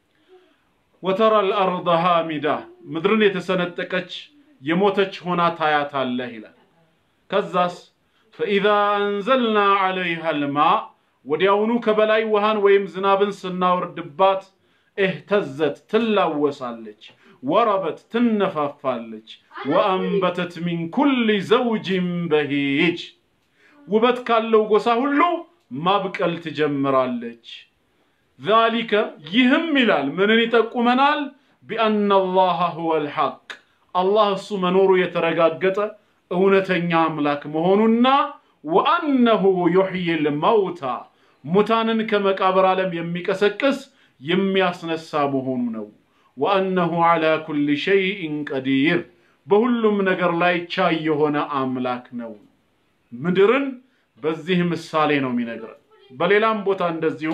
Speaker 1: ወተራ አልአርض ሃሚዳ ምድርን የተሰነጠቀች የሞተች ሆና ታያታለህ ይላል። ከዛስ ፈኢዛ አንዘልና ዐለይሃ ልማ ወዲያውኑ ከበላይ ውሃን ወይም ዝናብን ስናወርድባት እህተዘት ትላወሳለች፣ ወረበት ትነፋፋለች፣ ወአንበተት ሚን ኩል ዘውጅን በሂጅ ውበት ካለው ጎሳ ሁሉ ማብቀል ትጀምራለች። ዛሊከ ይህም ይላል ምንን ይጠቁመናል? ቢአነ አላህ ሁወ ልሐቅ አላህ እሱ መኖሩ የተረጋገጠ እውነተኛ አምላክ መሆኑና ወአነሁ ዩሕይ ልመውታ ሙታንን ከመቃብር ዓለም የሚቀሰቅስ የሚያስነሳ መሆኑ ነው። ወአነሁ ዓላ ኩል ሸይእን ቀዲር በሁሉም ነገር ላይ ቻይ የሆነ አምላክ ነው። ምድርን በዚህ ምሳሌ ነው የሚነግረን። በሌላም ቦታ እንደዚሁ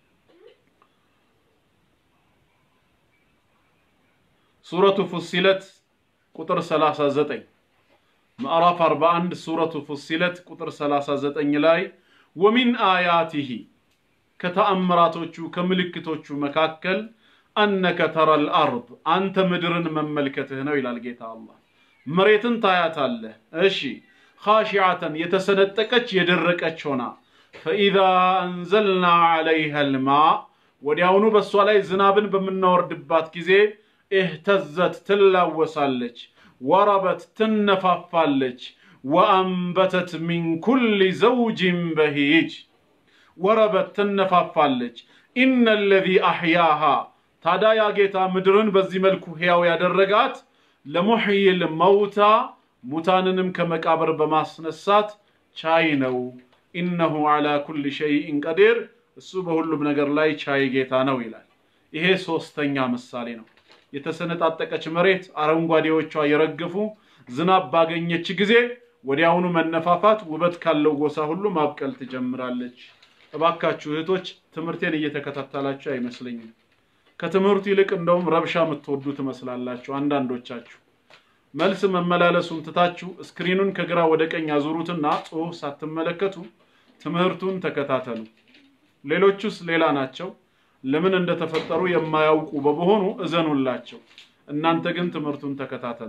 Speaker 1: ሱረቱ ፉሲለት ቁጥር 39 ምዕራፍ 41 ሱረቱ ፉሲለት ቁጥር 39 ላይ ወሚን አያቲሂ ከተአምራቶቹ ከምልክቶቹ መካከል አነከ ተረል አርድ አንተ ምድርን መመልከትህ ነው ይላል ጌታ አላህ። መሬትን ታያታለህ። እሺ ኻሺዓተን የተሰነጠቀች የደረቀች ሆና ፈኢዛ አንዘልና ዐለይሃ ልማ ወዲያውኑ በእሷ ላይ ዝናብን በምናወርድባት ጊዜ እህተዘት ትላወሳለች፣ ወረበት ትነፋፋለች፣ ወአንበተት ሚን ኩል ዘውጅን በሂጅ ወረበት ትነፋፋለች። ኢነ ለዚ አሕያሃ ታዲያ ያ ጌታ ምድርን በዚህ መልኩ ሕያው ያደረጋት ለሙሕይል መውታ ሙታንንም ከመቃብር በማስነሳት ቻይ ነው። ኢነሁ ዐላ ኩል ሸይእን ቀዲር እሱ በሁሉም ነገር ላይ ቻይ ጌታ ነው ይላል። ይሄ ሶስተኛ ምሳሌ ነው። የተሰነጣጠቀች መሬት አረንጓዴዎቿ የረገፉ ዝናብ ባገኘች ጊዜ ወዲያውኑ መነፋፋት ውበት ካለው ጎሳ ሁሉ ማብቀል ትጀምራለች። እባካችሁ እህቶች ትምህርቴን እየተከታተላችሁ አይመስለኝም። ከትምህርቱ ይልቅ እንደውም ረብሻ የምትወዱ ትመስላላችሁ አንዳንዶቻችሁ። መልስ መመላለሱን ትታችሁ ስክሪኑን ከግራ ወደ ቀኝ አዙሩትና ጽሑፍ ሳትመለከቱ ትምህርቱን ተከታተሉ። ሌሎቹስ ሌላ ናቸው። ለምን እንደተፈጠሩ የማያውቁ በመሆኑ እዘኑላቸው። እናንተ ግን ትምህርቱን ተከታተሉ።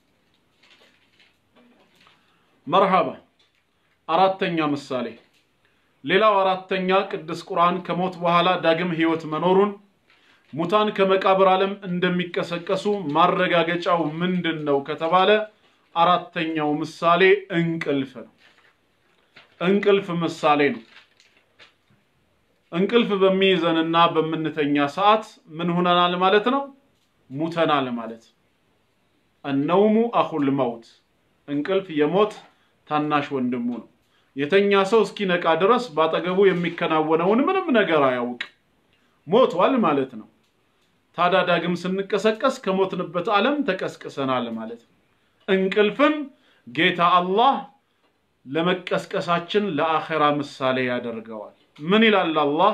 Speaker 1: መርሃባ። አራተኛ ምሳሌ ሌላው አራተኛ ቅዱስ ቁርአን ከሞት በኋላ ዳግም ህይወት መኖሩን ሙታን ከመቃብር ዓለም እንደሚቀሰቀሱ ማረጋገጫው ምንድን ነው ከተባለ አራተኛው ምሳሌ እንቅልፍ ነው። እንቅልፍ ምሳሌ ነው። እንቅልፍ በሚይዘንና በምንተኛ ሰዓት ምን ሆነናል ማለት ነው? ሙተናል ማለት። እነውሙ አኹል መውት፣ እንቅልፍ የሞት ታናሽ ወንድሙ ነው። የተኛ ሰው እስኪነቃ ድረስ ባጠገቡ የሚከናወነውን ምንም ነገር አያውቅ፣ ሞቷል ማለት ነው። ታዲያ ዳግም ስንቀሰቀስ ከሞትንበት ዓለም ተቀስቅሰናል ማለት ነው። እንቅልፍን ጌታ አላህ ለመቀስቀሳችን ለአኼራ ምሳሌ ያደርገዋል። ምን ይላል አላህ?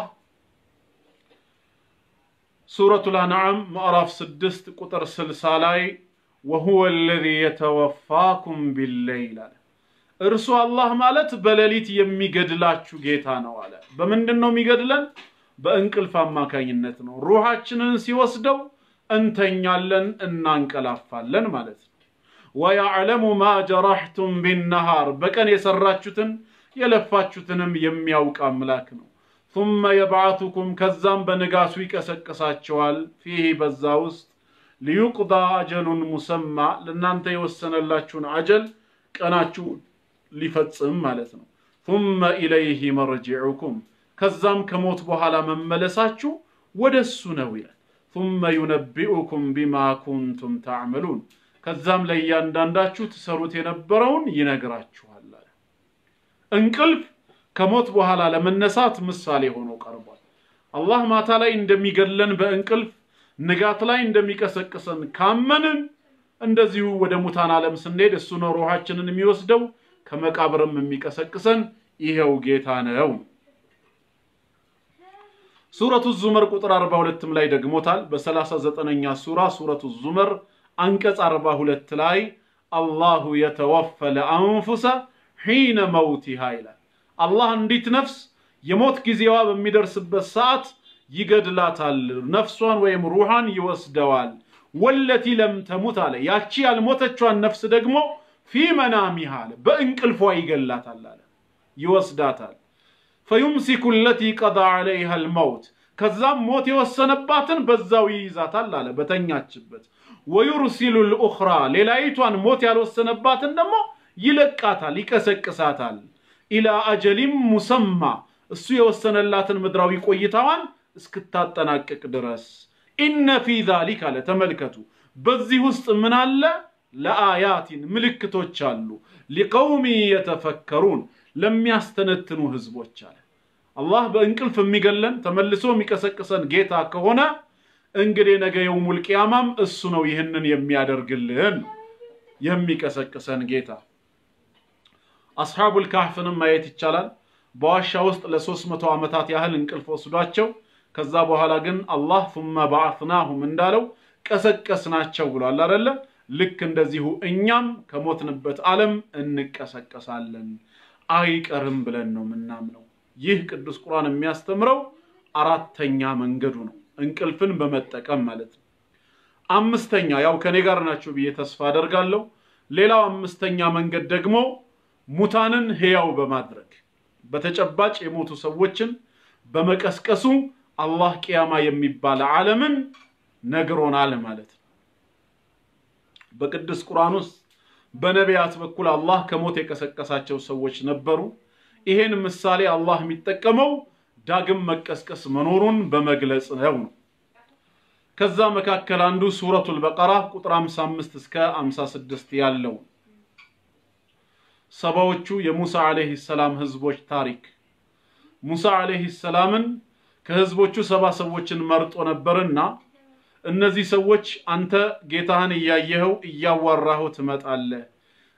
Speaker 1: ሱረቱል አንዓም ምዕራፍ ስድስት ቁጥር ስልሳ ላይ ወሁወ አለዚ የተወፋኩም ቢለይል አለ። እርሱ አላህ ማለት በሌሊት የሚገድላችሁ ጌታ ነው አለ። በምንድን ነው የሚገድለን? በእንቅልፍ አማካኝነት ነው። ሩሃችንን ሲወስደው እንተኛለን፣ እናንቀላፋለን ማለት ነው። ወያዕለሙ ማ ጀራሕቱም ቢነሃር በቀን የሰራችሁትን የለፋችሁትንም የሚያውቅ አምላክ ነው። ثመ የብዓቱኩም ከዛም በንጋቱ ይቀሰቅሳቸዋል። ፊህ በዛ ውስጥ ሊዩቅዳ አጀሉን ሙሰማ ለእናንተ የወሰነላችሁን አጀል ቀናችሁ ሊፈጽም ማለት ነው። ثመ ኢለይህ መርጅዑኩም ከዛም ከሞት በኋላ መመለሳችሁ ወደ እሱ ነው ይላል። ثመ ዩነቢኡኩም ቢማ ኩንቱም ተዕመሉን ከዛም ለእያንዳንዳችሁ ትሰሩት የነበረውን ይነግራችኋል አለ። እንቅልፍ ከሞት በኋላ ለመነሳት ምሳሌ ሆኖ ቀርቧል። አላህ ማታ ላይ እንደሚገድለን በእንቅልፍ ንጋት ላይ እንደሚቀሰቅሰን ካመንን እንደዚሁ ወደ ሙታን ዓለም ስንሄድ እሱ ነው ሩሃችንን የሚወስደው ከመቃብርም የሚቀሰቅሰን ይኸው ጌታ ነው። ሱረቱ ዙመር ቁጥር 42ም ላይ ደግሞታል። በ39ኛ ሱራ ሱረቱ ዙመር አንቀጽ 42 ላይ አላሁ የተወፈለ አንፉሰ ሒነ መውቲሃ ይላል። አላህ አንዲት ነፍስ የሞት ጊዜዋ በሚደርስበት ሰዓት ይገድላታል፣ ነፍሷን ወይም ሩሃን ይወስደዋል። ወለቲ ለም ተሙት አለ። ያቺ ያልሞተቿን ነፍስ ደግሞ ፊ መናሚሃ አለ፣ በእንቅልፏ ይገላታል አለ፣ ይወስዳታል። ፈዩምሲኩ ለቲ ቀዳ ዐለይሃ አልመውት ከዛም ሞት የወሰነባትን በዛው ይይዛታል አለ በተኛችበት። ወዩርሲሉ ልኡኽራ ሌላይቷን ሞት ያልወሰነባትን ደግሞ ይለቃታል፣ ይቀሰቅሳታል። ኢላ አጀሊም ሙሰማ እሱ የወሰነላትን ምድራዊ ቆይታዋን እስክታጠናቅቅ ድረስ። ኢነ ፊ ዛሊክ አለ ተመልከቱ፣ በዚህ ውስጥ ምን አለ? ለአያቲን ምልክቶች አሉ። ሊቀውሚ የተፈከሩን ለሚያስተነትኑ ህዝቦች አለ። አላህ በእንቅልፍ የሚገለን ተመልሶ የሚቀሰቅሰን ጌታ ከሆነ እንግዲህ ነገ የውሙል ቂያማም እሱ ነው ይህንን የሚያደርግልን የሚቀሰቅሰን ጌታ። አስሓቡል ካህፍንም ማየት ይቻላል። በዋሻ ውስጥ ለሶስት መቶ ዓመታት ያህል እንቅልፍ ወስዷቸው ከዛ በኋላ ግን አላህ ثመ በዓትናሁም እንዳለው ቀሰቀስናቸው ብሏል አደለ? ልክ እንደዚሁ እኛም ከሞትንበት ዓለም እንቀሰቀሳለን አይቀርም ብለን ነው ምናምነው። ይህ ቅዱስ ቁርአን የሚያስተምረው አራተኛ መንገዱ ነው፣ እንቅልፍን በመጠቀም ማለት ነው። አምስተኛ ያው ከኔ ጋር ናቸው ብዬ ተስፋ አደርጋለሁ። ሌላው አምስተኛ መንገድ ደግሞ ሙታንን ሕያው በማድረግ በተጨባጭ የሞቱ ሰዎችን በመቀስቀሱ አላህ ቅያማ የሚባል ዓለምን ነግሮናል ማለት ነው። በቅዱስ ቁርአን ውስጥ በነቢያት በኩል አላህ ከሞት የቀሰቀሳቸው ሰዎች ነበሩ። ይሄን ምሳሌ አላህ የሚጠቀመው ዳግም መቀስቀስ መኖሩን በመግለጽ ነው ነው። ከዛ መካከል አንዱ ሱረቱል በቀራ ቁጥር 55 እስከ 56 ያለው ሰባዎቹ የሙሳ ዓለይሂ ሰላም ህዝቦች ታሪክ። ሙሳ ዓለይሂ ሰላምን ከህዝቦቹ ሰባ ሰዎችን መርጦ ነበርና እነዚህ ሰዎች አንተ ጌታህን እያየኸው እያዋራኸው ትመጣለህ፣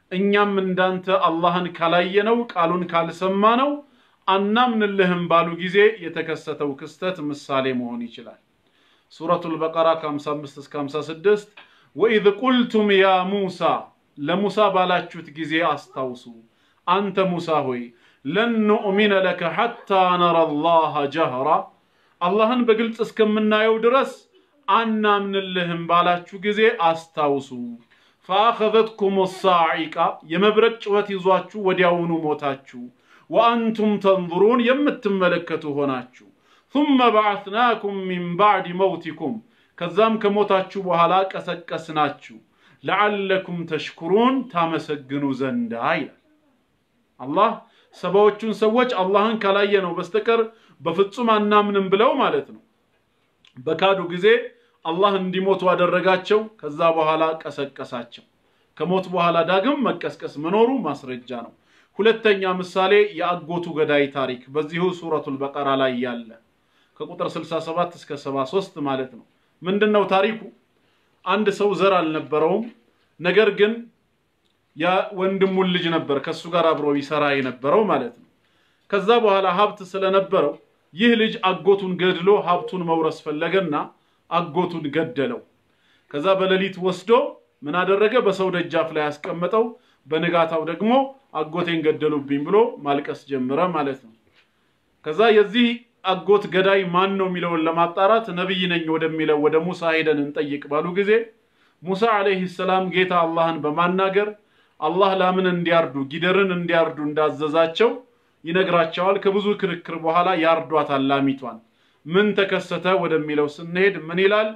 Speaker 1: እኛም እንዳንተ አላህን ካላየነው ቃሉን ካልሰማነው አናምንልህም ባሉ ጊዜ የተከሰተው ክስተት ምሳሌ መሆን ይችላል። ሱረቱል በቀራ ከ55 እስከ 56 ወኢዝ ቁልቱም ያ ሙሳ ለሙሳ ባላችሁት ጊዜ አስታውሱ። አንተ ሙሳ ሆይ ለን ኑእሚነ ለከ ሐታ ነረ አላህ ጀህራ አላህን በግልጽ እስከምናየው ድረስ አናምንልህም ባላችሁ ጊዜ አስታውሱ። ፈአኸዘትኩም ሳዒቃ የመብረቅ ጩኸት ይዟችሁ ወዲያውኑ ሞታችሁ፣ ወአንቱም ተንظሩን የምትመለከቱ ሆናችሁ። ثم بعثناكم من بعد موتكم ከዛም ከሞታችሁ በኋላ ቀሰቀስናችሁ ለዓለኩም ተሽኩሩን ታመሰግኑ ዘንዳ ይላል። አላህ ሰባዎቹን ሰዎች አላህን ካላየ ነው በስተቀር በፍጹም አናምንም ብለው ማለት ነው በካዱ ጊዜ አላህ እንዲሞቱ አደረጋቸው። ከዛ በኋላ ቀሰቀሳቸው። ከሞት በኋላ ዳግም መቀስቀስ መኖሩ ማስረጃ ነው። ሁለተኛ ምሳሌ የአጎቱ ገዳይ ታሪክ በዚሁ ሱረቱል በቀራ ላይ ያለ ከቁጥር 67 እስከ 73 ማለት ነው። ምንድነው ታሪኩ? አንድ ሰው ዘር አልነበረውም። ነገር ግን የወንድሙን ልጅ ነበር ከሱ ጋር አብሮ ይሰራ የነበረው ማለት ነው። ከዛ በኋላ ሀብት ስለነበረው ይህ ልጅ አጎቱን ገድሎ ሀብቱን መውረስ ፈለገና አጎቱን ገደለው። ከዛ በሌሊት ወስዶ ምን አደረገ? በሰው ደጃፍ ላይ ያስቀመጠው። በንጋታው ደግሞ አጎቴን ገደሉብኝ ብሎ ማልቀስ ጀመረ ማለት ነው። ከዛ የዚህ አጎት ገዳይ ማን ነው የሚለውን ለማጣራት ነቢይ ነኝ ወደሚለው ወደ ሙሳ ሄደን እንጠይቅ ባሉ ጊዜ ሙሳ ዓለይሂ ሰላም ጌታ አላህን በማናገር አላህ ላምን እንዲያርዱ ጊደርን እንዲያርዱ እንዳዘዛቸው ይነግራቸዋል። ከብዙ ክርክር በኋላ ያርዷታል ላሚቷን። ምን ተከሰተ ወደሚለው ስንሄድ ምን ይላል?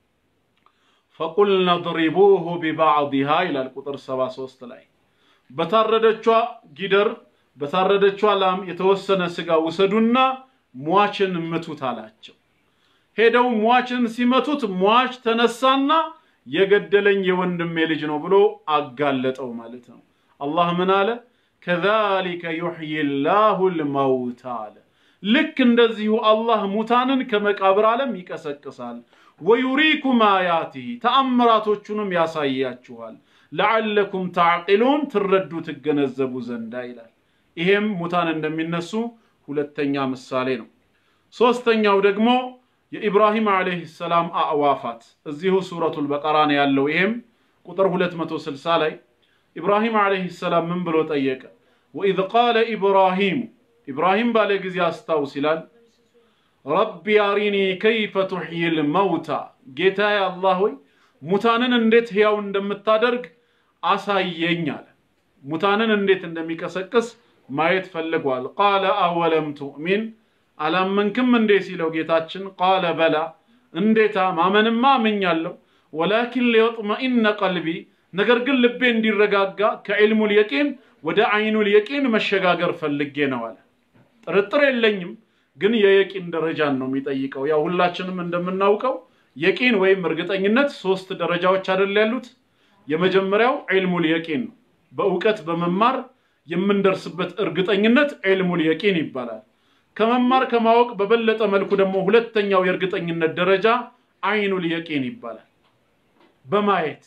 Speaker 1: ፈቁልነ ድሪቡሁ ቢባዕድሃ ይላል ቁጥር 73 ላይ በታረደቿ ጊደር በታረደቿ ላም የተወሰነ ስጋ ውሰዱና ሟችን ምቱት አላቸው። ሄደው ሟችን ሲመቱት ሟች ተነሳና የገደለኝ የወንድሜ ልጅ ነው ብሎ አጋለጠው ማለት ነው። አላህ ምን አለ? ከዛሊከ ዩሕይ ላሁ ልመውታ አለ። ልክ እንደዚሁ አላህ ሙታንን ከመቃብር ዓለም ይቀሰቅሳል። ወዩሪኩም አያቲህ ተአምራቶቹንም ያሳያችኋል። ለዓለኩም ታዕቂሉን ትረዱ ትገነዘቡ ዘንዳ ይላል። ይሄም ሙታን እንደሚነሱ ሁለተኛ ምሳሌ ነው። ሶስተኛው ደግሞ የኢብራሂም ዓለይሂ ሰላም አዕዋፋት እዚሁ ሱረቱል በቀራ ነው ያለው። ይሄም ቁጥር 260 ላይ ኢብራሂም ዓለይሂ ሰላም ምን ብሎ ጠየቀ? ወኢዝ ቃለ ኢብራሂም ኢብራሂም ባለ ጊዜ አስታውስ ይላል ረቢ አሪኒ ከይፈ ቱሕይል መውታ ጌታዬ አላህ ሆይ ሙታንን እንዴት ሕያው እንደምታደርግ አሳየኝ አለ። ሙታንን እንዴት እንደሚቀሰቅስ ማየት ፈልጓል። ቃለ አወለም ቱእሚን አላመንክም እንዴ ሲለው ጌታችን ቃለ በላ እንዴታ ማመንማ አምኛለሁ፣ ወላኪን ሊየጥመኢነ ቀልቢ ነገር ግን ልቤ እንዲረጋጋ ከዕልሙል የቂን ወደ አይኑል የቂን መሸጋገር ፈልጌ ነው አለ። ጥርጥር የለኝም ግን የየቂን ደረጃን ነው የሚጠይቀው። ያው ሁላችንም እንደምናውቀው የቂን ወይም እርግጠኝነት ሶስት ደረጃዎች አይደል ያሉት። የመጀመሪያው ዒልሙል የቂን ነው። በእውቀት በመማር የምንደርስበት እርግጠኝነት ዒልሙል የቂን ይባላል። ከመማር ከማወቅ በበለጠ መልኩ ደግሞ ሁለተኛው የእርግጠኝነት ደረጃ አይኑል የቂን ይባላል። በማየት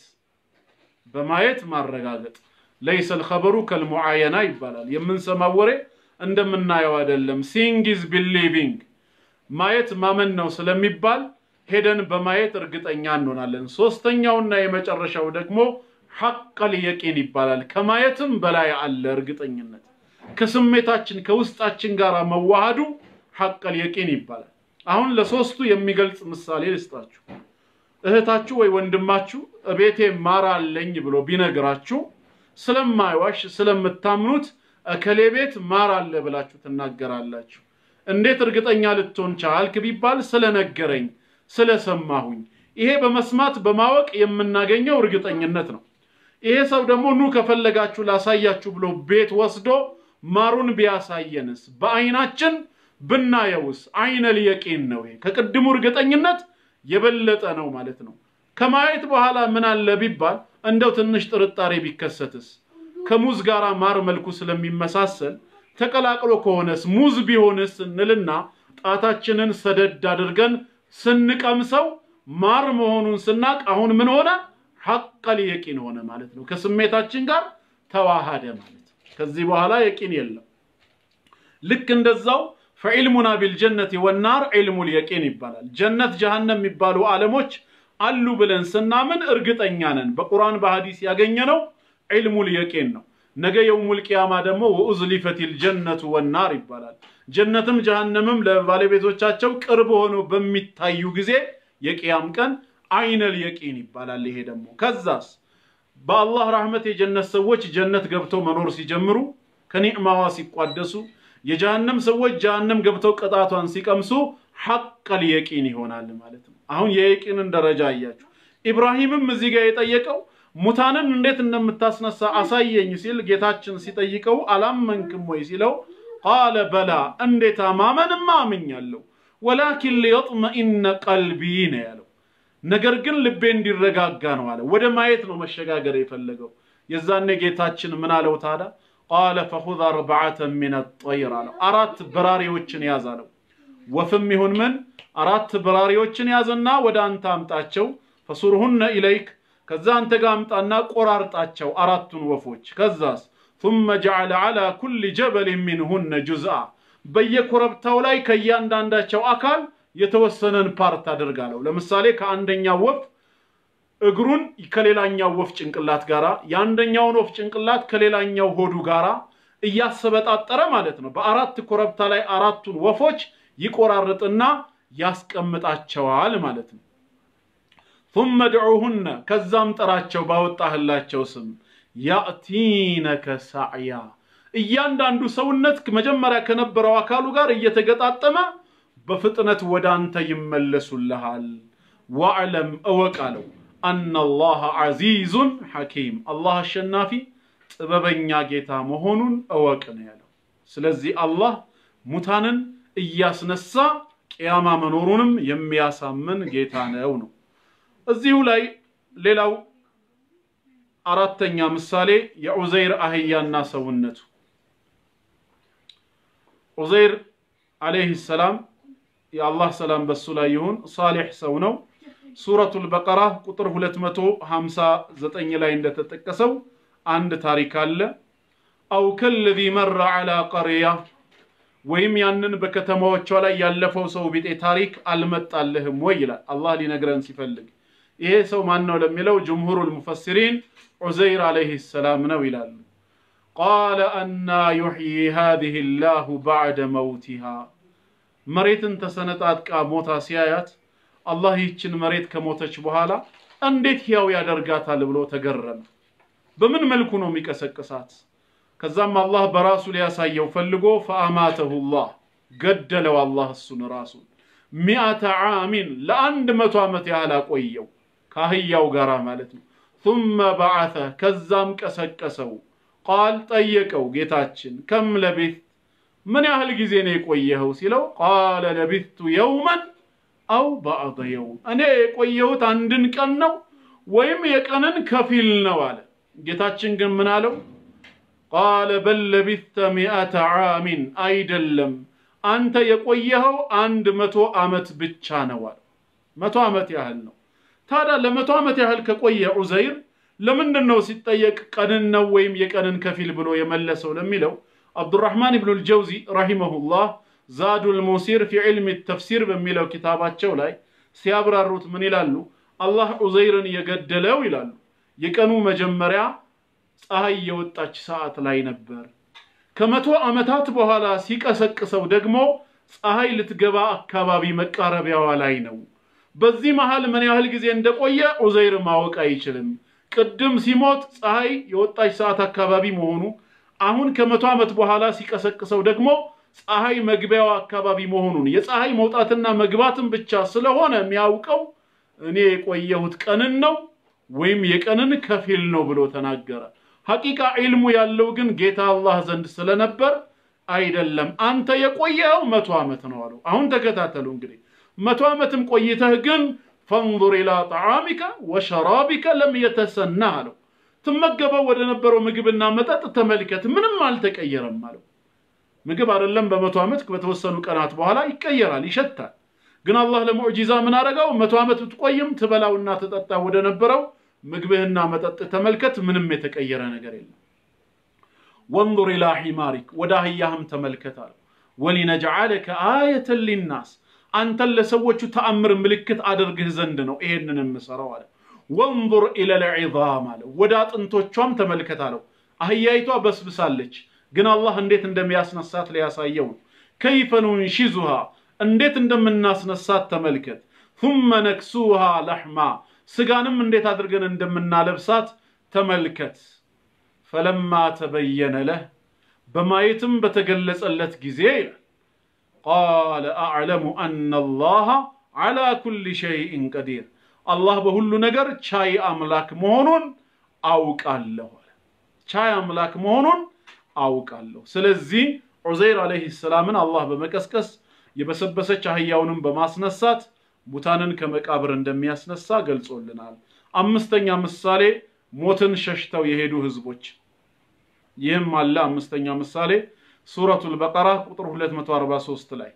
Speaker 1: በማየት ማረጋገጥ ለይሰል ኸበሩ ከልሙዓየና ይባላል። የምንሰማው ወሬ እንደምናየው አይደለም። ሲንግ ኢዝ ቢሊቪንግ ማየት ማመን ነው ስለሚባል ሄደን በማየት እርግጠኛ እንሆናለን። ሶስተኛውና የመጨረሻው ደግሞ ሐቀል የቂን ይባላል። ከማየትም በላይ አለ እርግጠኝነት ከስሜታችን ከውስጣችን ጋር መዋሃዱ ሐቀል የቂን ይባላል። አሁን ለሶስቱ የሚገልጽ ምሳሌ ልስጣችሁ። እህታችሁ ወይ ወንድማችሁ እቤቴ ማር አለኝ ብሎ ቢነግራችሁ ስለማይዋሽ ስለምታምኑት እከሌ ቤት ማር አለ ብላችሁ ትናገራላችሁ። እንዴት እርግጠኛ ልትሆን ቻልክ ቢባል ስለነገረኝ፣ ስለሰማሁኝ። ይሄ በመስማት በማወቅ የምናገኘው እርግጠኝነት ነው። ይሄ ሰው ደግሞ ኑ ከፈለጋችሁ ላሳያችሁ ብሎ ቤት ወስዶ ማሩን ቢያሳየንስ በአይናችን ብናየውስ አይነል የቂን ነው። ይሄ ከቅድሙ እርግጠኝነት የበለጠ ነው ማለት ነው። ከማየት በኋላ ምን አለ ቢባል እንደው ትንሽ ጥርጣሬ ቢከሰትስ ከሙዝ ጋር ማር መልኩ ስለሚመሳሰል ተቀላቅሎ ከሆነስ ሙዝ ቢሆንስ እንልና ጣታችንን ሰደድ አድርገን ስንቀምሰው ማር መሆኑን ስናቅ አሁን ምን ሆነ? ሐቀል የቂን ሆነ ማለት ነው። ከስሜታችን ጋር ተዋሃደ ማለት ከዚህ በኋላ የቂን የለም። ልክ እንደዛው ፈዒልሙና ቢልጀነት ወናር ዒልሙል የቂን ይባላል። ጀነት ጀሃነም የሚባሉ ዓለሞች አሉ ብለን ስናምን እርግጠኛ ነን። በቁርአን በሐዲስ ያገኘነው ዒልሙል የቂን ነው። ነገ የውሙል ቂያማ ደግሞ ወኡዝሊፈቲል ጀነቱ ወናር ይባላል። ጀነትም ጀሃነምም ለባለቤቶቻቸው ቅርብ ሆነው በሚታዩ ጊዜ የቅያም ቀን አይነል የቂን ይባላል። ይሄ ደግሞ ከዛስ በአላህ ረህመት የጀነት ሰዎች ጀነት ገብተው መኖር ሲጀምሩ ከኒዕማዋ ሲቋደሱ የጀሃነም ሰዎች ጀሃነም ገብተው ቅጣቷን ሲቀምሱ ሐቀል የቂን ይሆናል ማለት ነው። አሁን የየቂንን ደረጃ አያችሁ። ኢብራሂምም እዚህ ጋር የጠየቀው ሙታንን እንዴት እንደምታስነሳ አሳየኝ ሲል ጌታችን ሲጠይቀው አላመንክም ወይ ሲለው ቃለ በላ እንዴታ ማመንማ አምኛለሁ፣ ወላኪን ሊየጥመኢነ ቀልቢ ነው ያለው። ነገር ግን ልቤ እንዲረጋጋ ነው አለ። ወደ ማየት ነው መሸጋገር የፈለገው። የዛኔ ጌታችን ምን አለው ታዲያ? ቃለ ፈኹዝ አርበዓተን ሚነ ጠይር አለው። አራት በራሪዎችን ያዝ አለው። ወፍም ይሁን ምን አራት በራሪዎችን ያዝና ወደ አንተ አምጣቸው። ፈሱርሁነ ኢለይክ ከዛ አንተ ጋር አምጣና ቆራርጣቸው አራቱን ወፎች። ከዛስ ثم جعل على كل جبل منهن جزءا በየኮረብታው ላይ ከእያንዳንዳቸው አካል የተወሰነን ፓርት አድርጋለሁ። ለምሳሌ ከአንደኛው ወፍ እግሩን ከሌላኛው ወፍ ጭንቅላት ጋራ የአንደኛውን ወፍ ጭንቅላት ከሌላኛው ሆዱ ጋራ እያሰበጣጠረ ማለት ነው። በአራት ኮረብታ ላይ አራቱን ወፎች ይቆራርጥና ያስቀምጣቸዋል ማለት ነው። ثم ادعوهن ከዛም ጥራቸው ባወጣህላቸው ስም ያእቲነከ ሳዕያ እያንዳንዱ ሰውነት መጀመሪያ ከነበረው አካሉ ጋር እየተገጣጠመ በፍጥነት ወደ አንተ ይመለሱልሃል። ዋዕለም እወቅ አለው አነላህ ዐዚዙን ሐኪም አላህ አሸናፊ ጥበበኛ ጌታ መሆኑን እወቅ ነው ያለው። ስለዚህ አላህ ሙታንን እያስነሳ ቅያማ መኖሩንም የሚያሳምን ጌታ ነው ነው። እዚሁ ላይ ሌላው አራተኛ ምሳሌ የዑዘይር አህያና ሰውነቱ። ዑዘይር አለይህ ሰላም የአላህ ሰላም በሱ ላይ ይሁን ሳሌሕ ሰው ነው። ሱረቱል በቀራ ቁጥር 259 ላይ እንደተጠቀሰው አንድ ታሪክ አለ። አው ከለዚ መረ ዐላ ቀርያ ወይም ያንን በከተማዎቿ ላይ ያለፈው ሰው ቢጤ ታሪክ አልመጣልህም ወይ ይላል አላህ ሊነግረን ሲፈልግ። ይሄ ሰው ማን ነው ለሚለው ጅምሁሩል ሙፈሲሪን ዑዘይር አለይህ ሰላም ነው ይላሉ። ቃለ አና ዩሕዪ ሃዚሂ ላሁ ባዕደ መውቲሃ መሬትን ተሰነጣጥቃ ሞታ ሲያያት አላህ ይህችን መሬት ከሞተች በኋላ እንዴት ሕያው ያደርጋታል ብሎ ተገረመ። በምን መልኩ ነው የሚቀሰቅሳት? ከዛም አላህ በራሱ ሊያሳየው ፈልጎ ፈአማተሁ ላህ ገደለው። አላህ እሱን ራሱን ሚአተ ዓሚን ለአንድ መቶ ዓመት ያህል አቆየው ከአህያው ጋር ማለት ነው። ثم በዓተ ከዛም ቀሰቀሰው። ቃል ጠየቀው ጌታችን ከም ለቢት ምን ያህል ጊዜ ነው የቆየኸው ሲለው ቃለ ለቢቱ የውመን አው ባዕደ የውም እኔ የቆየሁት አንድን ቀን ነው ወይም የቀንን ከፊል ነው አለ። ጌታችን ግን ምን አለው? ቃለ በል ለቢተ ሚአተ ዓሚን አይደለም አንተ የቆየኸው አንድ መቶ ዓመት ብቻ ነው አለ። መቶ ዓመት ያህል ነው። ታዲያ ለመቶ ዓመት ያህል ከቆየ ዑዘይር ለምንድን ነው ሲጠየቅ ቀንን ነው ወይም የቀንን ከፊል ብሎ የመለሰው ለሚለው አብዱራህማን ብኑ ልጀውዚ ረሂመሁላህ ዛዱል ሙሲር ፊ ዕልሚ ተፍሲር በሚለው ኪታባቸው ላይ ሲያብራሩት ምን ይላሉ? አላህ ዑዘይርን የገደለው ይላሉ የቀኑ መጀመሪያ ፀሐይ የወጣች ሰዓት ላይ ነበር። ከመቶ ዓመታት በኋላ ሲቀሰቅሰው ደግሞ ፀሐይ ልትገባ አካባቢ መቃረቢያዋ ላይ ነው። በዚህ መሃል ምን ያህል ጊዜ እንደቆየ ዑዘይር ማወቅ አይችልም። ቅድም ሲሞት ፀሐይ የወጣች ሰዓት አካባቢ መሆኑ፣ አሁን ከመቶ ዓመት በኋላ ሲቀሰቅሰው ደግሞ ፀሐይ መግቢያዋ አካባቢ መሆኑን የፀሐይ መውጣትና መግባትን ብቻ ስለሆነ የሚያውቀው እኔ የቆየሁት ቀንን ነው ወይም የቀንን ከፊል ነው ብሎ ተናገረ። ሐቂቃ ዒልሙ ያለው ግን ጌታ አላህ ዘንድ ስለነበር አይደለም አንተ የቆየኸው መቶ ዓመት ነው አለው። አሁን ተከታተሉ እንግዲህ መቶ ዓመትም ቆይተህ ግን ፈንዙር ኢላ ጣዓሚከ ወሸራቢከ ለም የተሰና አለው። ትመገበው ወደ ነበረው ምግብና መጠጥ ተመልከት፣ ምንም አልተቀየረም አለው። ምግብ አይደለም በመቶ ዓመት በተወሰኑ ቀናት በኋላ ይቀየራል፣ ይሸታል። ግን አላህ ለሙዕጂዛ ምን አደረገው? መቶ ዓመት ብትቆይም ትበላውና ትጠጣ ወደ ነበረው ምግብህና መጠጥ ተመልከት፣ ምንም የተቀየረ ነገር የለም። ወንظር ኢላ ሒማሪክ ወደ አህያህም ተመልከት አለው። ወሊነጅዓለከ አየተን ሊናስ አንተን ለሰዎቹ ተአምር ምልክት አድርግህ ዘንድ ነው ይሄንን የምሰራው አለ። ወንظር ኢለል ዒዛም አለው። ወደ አጥንቶቿም ተመልከት አለው። አህያይቷ በስብሳለች፣ ግን አላህ እንዴት እንደሚያስነሳት ሊያሳየው ነው። ከይፈ ኑንሺዙሃ እንዴት እንደምናስነሳት ተመልከት። ثመ ነክሱሃ ለሕማ ስጋንም እንዴት አድርገን እንደምናለብሳት ተመልከት። ፈለማ ተበየነ ለህ በማየትም በተገለጸለት ጊዜ ይላል ቃለ አዕለሙ አነ አላህ ዓላ ኩሊ ሸይእን ቀዲር አላህ በሁሉ ነገር ቻይ አምላክ መሆኑን አውቃለሁ አለ። ቻይ አምላክ መሆኑን አውቃለሁ። ስለዚህ ዑዘይር ዓለይሂ ሰላምን አላህ በመቀስቀስ የበሰበሰች አህያውንም በማስነሳት ሙታንን ከመቃብር እንደሚያስነሳ ገልጾልናል። አምስተኛ ምሳሌ ሞትን ሸሽተው የሄዱ ህዝቦች። ይህም አለ አምስተኛ ምሳሌ ሱረቱል በቀራ ቁጥር 243 ላይ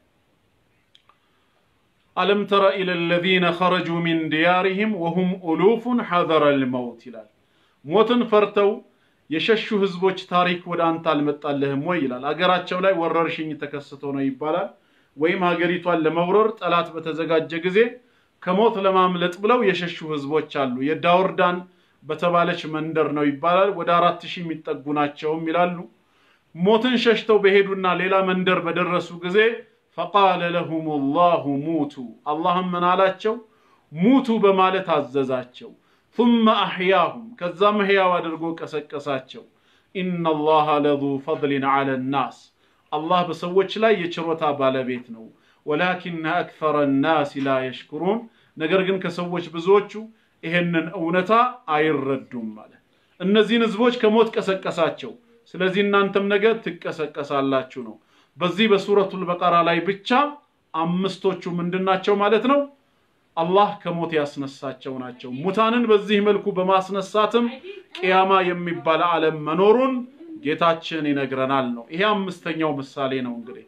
Speaker 1: አለም ተረ ኢለ ለዚነ ኸረጁ ሚን ዲያሪሂም ወሁም ኡሉፉን ሐዘረል መውት ይላል። ሞትን ፈርተው የሸሹ ህዝቦች ታሪክ ወደ አንተ አልመጣልህም ወይ ይላል። አገራቸው ላይ ወረርሽኝ ተከስቶ ነው ይባላል። ወይም ሀገሪቷን ለመውረር ጠላት በተዘጋጀ ጊዜ ከሞት ለማምለጥ ብለው የሸሹ ህዝቦች አሉ። የዳውርዳን በተባለች መንደር ነው ይባላል። ወደ አራት ሺህ የሚጠጉ ናቸውም ይላሉ። ሞትን ሸሽተው በሄዱና ሌላ መንደር በደረሱ ጊዜ ፈቃለ ለሁም ላሁ ሙቱ፣ አላህም ምን አላቸው? ሙቱ በማለት አዘዛቸው። ثመ አሕያሁም ከዛም ሕያው አድርጎ ቀሰቀሳቸው። ኢነላሃ ለዙ ፈድሊን ዐለ ናስ አላህ በሰዎች ላይ የችሮታ ባለቤት ነው። ወላኪነ አክፈረ ናስ ላ የሽኩሩን ነገር ግን ከሰዎች ብዙዎቹ ይሄንን እውነታ አይረዱም ማለት እነዚህን ህዝቦች ከሞት ቀሰቀሳቸው። ስለዚህ እናንተም ነገ ትቀሰቀሳላችሁ ነው። በዚህ በሱረቱል በቀራ ላይ ብቻ አምስቶቹ ምንድናቸው ማለት ነው? አላህ ከሞት ያስነሳቸው ናቸው። ሙታንን በዚህ መልኩ በማስነሳትም ቅያማ የሚባል ዓለም መኖሩን ጌታችን ይነግረናል ነው። ይሄ አምስተኛው ምሳሌ ነው። እንግዲህ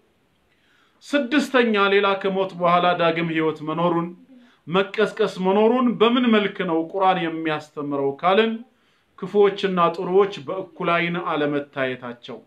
Speaker 1: ስድስተኛ ሌላ ከሞት በኋላ ዳግም ህይወት መኖሩን መቀስቀስ መኖሩን በምን መልክ ነው ቁርአን የሚያስተምረው ካልን ክፉዎችና ጥሩዎች በእኩል ዓይን አለመታየታቸው።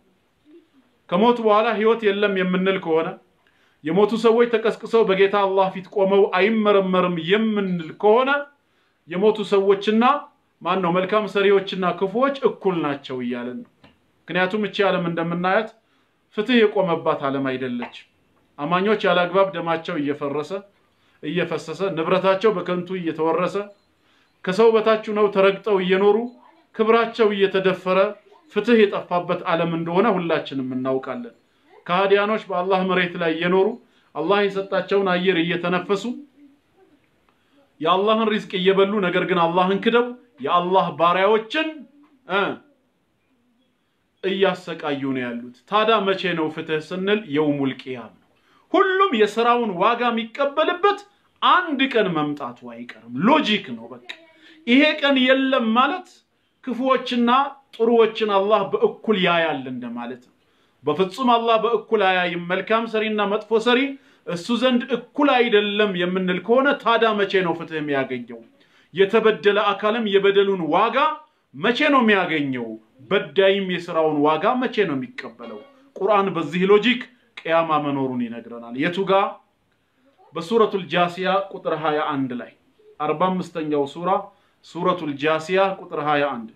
Speaker 1: ከሞት በኋላ ህይወት የለም የምንል ከሆነ የሞቱ ሰዎች ተቀስቅሰው በጌታ አላህ ፊት ቆመው አይመረመርም የምንል ከሆነ የሞቱ ሰዎችና ማን ነው መልካም ሰሪዎችና ክፉዎች እኩል ናቸው እያለን ነው። ምክንያቱም እቺ ዓለም እንደምናያት ፍትህ የቆመባት ዓለም አይደለች። አማኞች ያለ አግባብ ደማቸው እየፈረሰ እየፈሰሰ ንብረታቸው በከንቱ እየተወረሰ ከሰው በታች ነው ተረግጠው እየኖሩ ክብራቸው እየተደፈረ ፍትህ የጠፋበት ዓለም እንደሆነ ሁላችንም እናውቃለን። ከሃዲያኖች በአላህ መሬት ላይ እየኖሩ አላህ የሰጣቸውን አየር እየተነፈሱ የአላህን ሪዝቅ እየበሉ ነገር ግን አላህን ክደው የአላህ ባሪያዎችን እ እያሰቃዩ ነው ያሉት። ታዲያ መቼ ነው ፍትህ ስንል የውሙል ቂያም ነው። ሁሉም የስራውን ዋጋ የሚቀበልበት አንድ ቀን መምጣቱ አይቀርም። ሎጂክ ነው። በቃ ይሄ ቀን የለም ማለት ክፉዎችና ጥሩዎችን አላህ በእኩል ያያል እንደማለት ነው። በፍጹም አላህ በእኩል አያይም። መልካም ሰሪና መጥፎ ሰሪ እሱ ዘንድ እኩል አይደለም የምንል ከሆነ ታዲያ መቼ ነው ፍትህ የሚያገኘው? የተበደለ አካልም የበደሉን ዋጋ መቼ ነው የሚያገኘው? በዳይም የስራውን ዋጋ መቼ ነው የሚቀበለው? ቁርአን በዚህ ሎጂክ ቅያማ መኖሩን ይነግረናል። የቱ ጋ? በሱረቱል ጃሲያ ቁጥር 21 ላይ 45ኛው ሱራ ሱረቱል ጃሲያ ቁጥር 21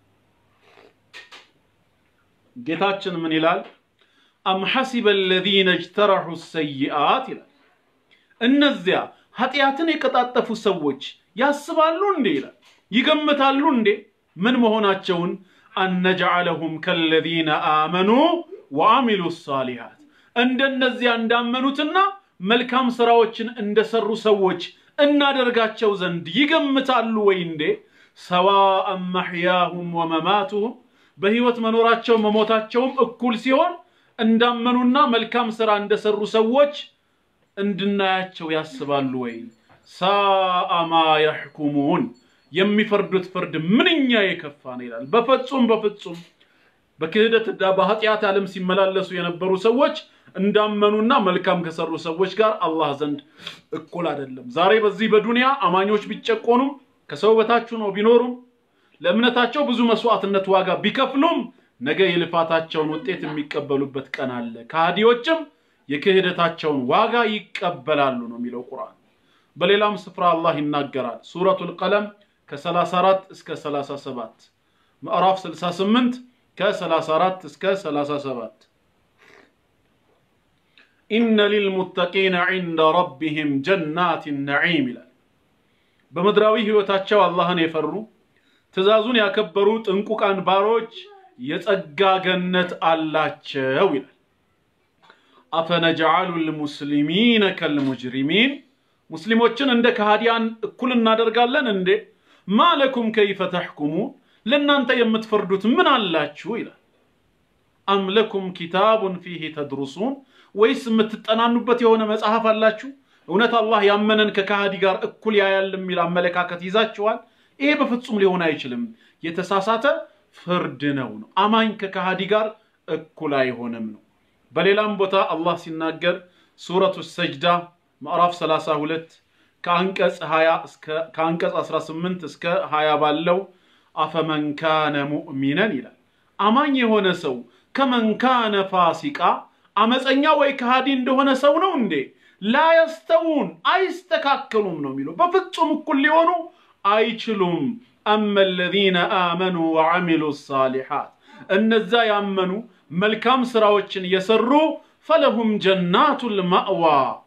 Speaker 1: ጌታችን ምን ይላል? አም ሐሲበ አለዚነ እጅተረሑ ሰይአት ይላል። እነዚያ ኃጢአትን የቀጣጠፉ ሰዎች ያስባሉ እንዴ ይላል፣ ይገምታሉ እንዴ ምን መሆናቸውን አነጅዐለሁም ከለዚነ አመኑ ወአሚሉ ሳሊሃት እንደነዚያ እንዳመኑትና መልካም ስራዎችን እንደሰሩ ሰዎች እናደርጋቸው ዘንድ ይገምታሉ ወይ እንዴ? ሰዋአን መሕያሁም ወመማቱሁም በህይወት መኖራቸው መሞታቸውም እኩል ሲሆን እንዳመኑና መልካም ስራ እንደሰሩ ሰዎች እንድናያቸው ያስባሉ ወይ? ሳአ ማ የሕኩሙን የሚፈርዱት ፍርድ ምንኛ የከፋ ነው ይላል። በፍጹም በፍጹም በክህደትና በኃጢአት ዓለም ሲመላለሱ የነበሩ ሰዎች እንዳመኑና መልካም ከሰሩ ሰዎች ጋር አላህ ዘንድ እኩል አይደለም። ዛሬ በዚህ በዱንያ አማኞች ቢጨቆኑም ከሰው በታች ነው ቢኖሩም ለእምነታቸው ብዙ መስዋዕትነት ዋጋ ቢከፍሉም ነገ የልፋታቸውን ውጤት የሚቀበሉበት ቀን አለ። ከሃዲዎችም የክህደታቸውን ዋጋ ይቀበላሉ ነው የሚለው ቁርአን። በሌላም ስፍራ አላህ ይናገራል። ሱረቱል ቀለም ከ34 እስከ 37 ምዕራፍ 68 ከ34 እስከ 37 ኢነ ሊልሙተቂነ ዒንደ ረቢህም ጀናት ነዒም ይላል። በምድራዊ ህይወታቸው አላህን የፈሩ ትእዛዙን ያከበሩ ጥንቁቃን ባሮች የጸጋ ገነት አላቸው ይላል። አፈነጅዓሉ ልሙስሊሚነ ከልሙጅሪሚን ሙስሊሞችን እንደ ከሃዲያን እኩል እናደርጋለን እንዴ? ማለኩም ከይፈ ተሕኩሙን ለእናንተ የምትፈርዱት ምን አላችሁ ይላል። አም ለኩም ኪታቡን ፊህ ተድሩሱን ወይስ የምትጠናኑበት የሆነ መጽሐፍ አላችሁ? እውነት አላህ ያመነን ከከሃዲ ጋር እኩል ያያል የሚል አመለካከት ይዛችኋል? ይሄ በፍጹም ሊሆን አይችልም። የተሳሳተ ፍርድ ነው ነው። አማኝ ከከሃዲ ጋር እኩል አይሆንም ነው። በሌላም ቦታ አላህ ሲናገር ሱረቱ ሰጅዳ ምዕራፍ 32 ከአንቀጽ 20 እስከ ከአንቀጽ 18 እስከ 20 ባለው አፈመን ካነ ሙእሚነን ይላል። አማኝ የሆነ ሰው ከመን ካነ ፋሲቃ አመፀኛ ወይ ከሃዲ እንደሆነ ሰው ነው እንዴ? ላየስተውን አይስተካከሉም ነው የሚለው። በፍጹም እኩል ሊሆኑ አይችሉም። አመ ለዚነ አመኑ ወዐሚሉ ሳሊሓት እነዛ ያመኑ መልካም ስራዎችን የሰሩ ፈለሁም ጀናቱል ማእዋ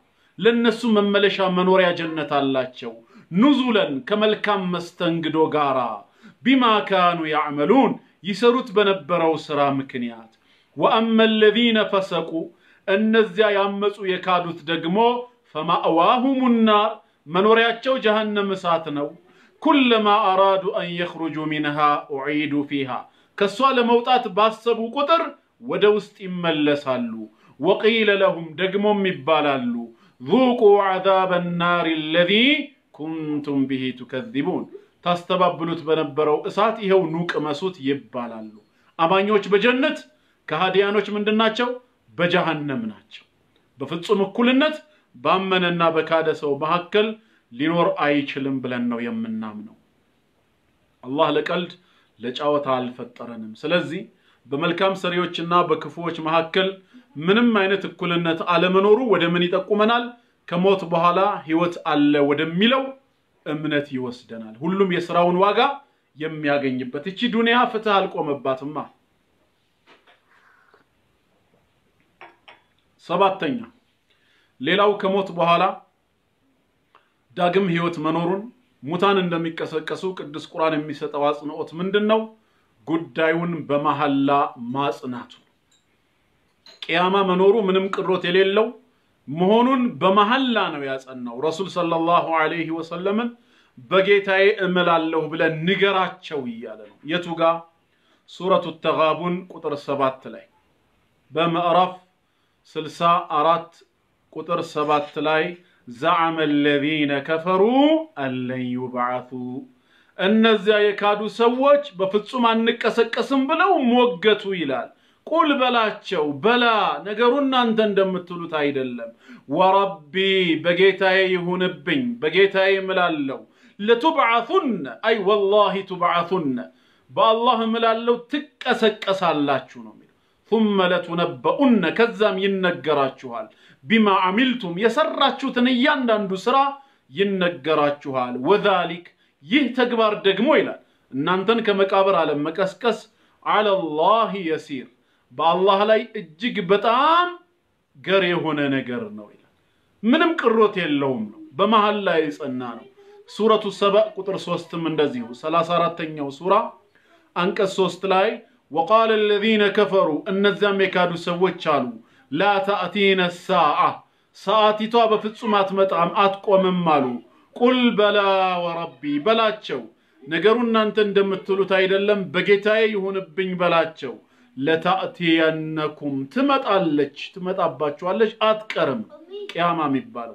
Speaker 1: ለነሱ መመለሻ መኖሪያ ጀነት አላቸው። ኑዙለን ከመልካም መስተንግዶ ጋራ ቢማ ካኑ ያዕመሉን ይሰሩት በነበረው ስራ ምክንያት። ወአመ ለዚነ ፈሰቁ እነዚያ ያመፁ የካዱት ደግሞ ፈማእዋሁሙ ናር መኖሪያቸው ጀሃነም እሳት ነው። ኩለማ አራዱ አን የኽሩጁ ሚንሃ ኡዒዱ ፊሃ ከእሷ ለመውጣት ባሰቡ ቁጥር ወደ ውስጥ ይመለሳሉ። ወቂለ ለሁም ደግሞም ይባላሉ ذوቁ ዐዛበ ናር አለዚ ኩንቱም ብሂ ቱከዚቡን ታስተባብሉት በነበረው እሳት ይኸው ኑ ቅመሱት ይባላሉ። አማኞች በጀነት ከሃዲያኖች ምንድን ናቸው? በጀሃነም ናቸው። በፍጹም እኩልነት ባመነና በካደ ሰው መካከል ሊኖር አይችልም ብለን ነው የምናምነው። አላህ ለቀልድ ለጨዋታ አልፈጠረንም። ስለዚህ በመልካም ሰሪዎችና በክፉዎች መካከል ምንም አይነት እኩልነት አለመኖሩ ወደ ምን ይጠቁመናል? ከሞት በኋላ ህይወት አለ ወደሚለው እምነት ይወስደናል። ሁሉም የስራውን ዋጋ የሚያገኝበት። እቺ ዱንያ ፍትህ አልቆመባትማ። ሰባተኛ ሌላው ከሞት በኋላ ዳግም ህይወት መኖሩን ሙታን እንደሚቀሰቀሱ ቅዱስ ቁርአን የሚሰጠው አጽንኦት ምንድን ነው? ጉዳዩን በመሐላ ማጽናቱ ቅያማ መኖሩ ምንም ቅሮት የሌለው መሆኑን በመሐላ ነው ያጸናው። ረሱል ሰለላሁ ዐለይሂ ወሰለምን በጌታዬ እምላለሁ ብለን ንገራቸው እያለ ነው። የቱ ጋ? ሱረቱ ተጋቡን ቁጥር ሰባት ላይ በምዕራፍ ስልሳ አራት ቁጥር ሰባት ላይ ዘዐመ አለዚነ ከፈሩ አለን ዩብዐቱ እነዚያ የካዱ ሰዎች በፍጹም አንቀሰቀስም ብለው ሞገቱ ይላል። ቁል በላቸው በላ ነገሩ እናንተ እንደምትሉት አይደለም። ወረቢ በጌታዬ ይሁንብኝ በጌታዬ እምላለሁ ለቱብዓቱነ አይ ወላሂ ቱብዓቱነ በአላህ እምላለሁ ትቀሰቀሳላችሁ ነው የሚለው። ثم ለቱነበኡነ ከዛም ይነገራችኋል ቢማ አሚልቱም የሰራችሁትን እያንዳንዱ ስራ ይነገራችኋል። ወዛሊክ ይህ ተግባር ደግሞ ይላል እናንተን ከመቃብር ዓለም መቀስቀስ አለላህ የሲር በአላህ ላይ እጅግ በጣም ገር የሆነ ነገር ነው ይላል። ምንም ቅሮት የለውም ነው። በመሃል ላይ የጸና ነው። ሱረቱ ሰበእ ቁጥር ሶስትም እንደዚሁ ሰላሳ አራተኛው ሱራ አንቀጽ ሶስት ላይ ወቃለ አለዚነ ከፈሩ እነዚያም የካዱ ሰዎች አሉ ላ ተእቲነ ሳአ ሰዓቲቷ በፍጹም አትመጣም አትቆምም አሉ። ቁል በላ ወረቢ በላቸው ነገሩ እናንተ እንደምትሉት አይደለም፣ በጌታዬ ይሁንብኝ በላቸው። ለታእቲየነኩም ትመጣለች፣ ትመጣባችኋለች፣ አትቀርም። ቅያማ የሚባለው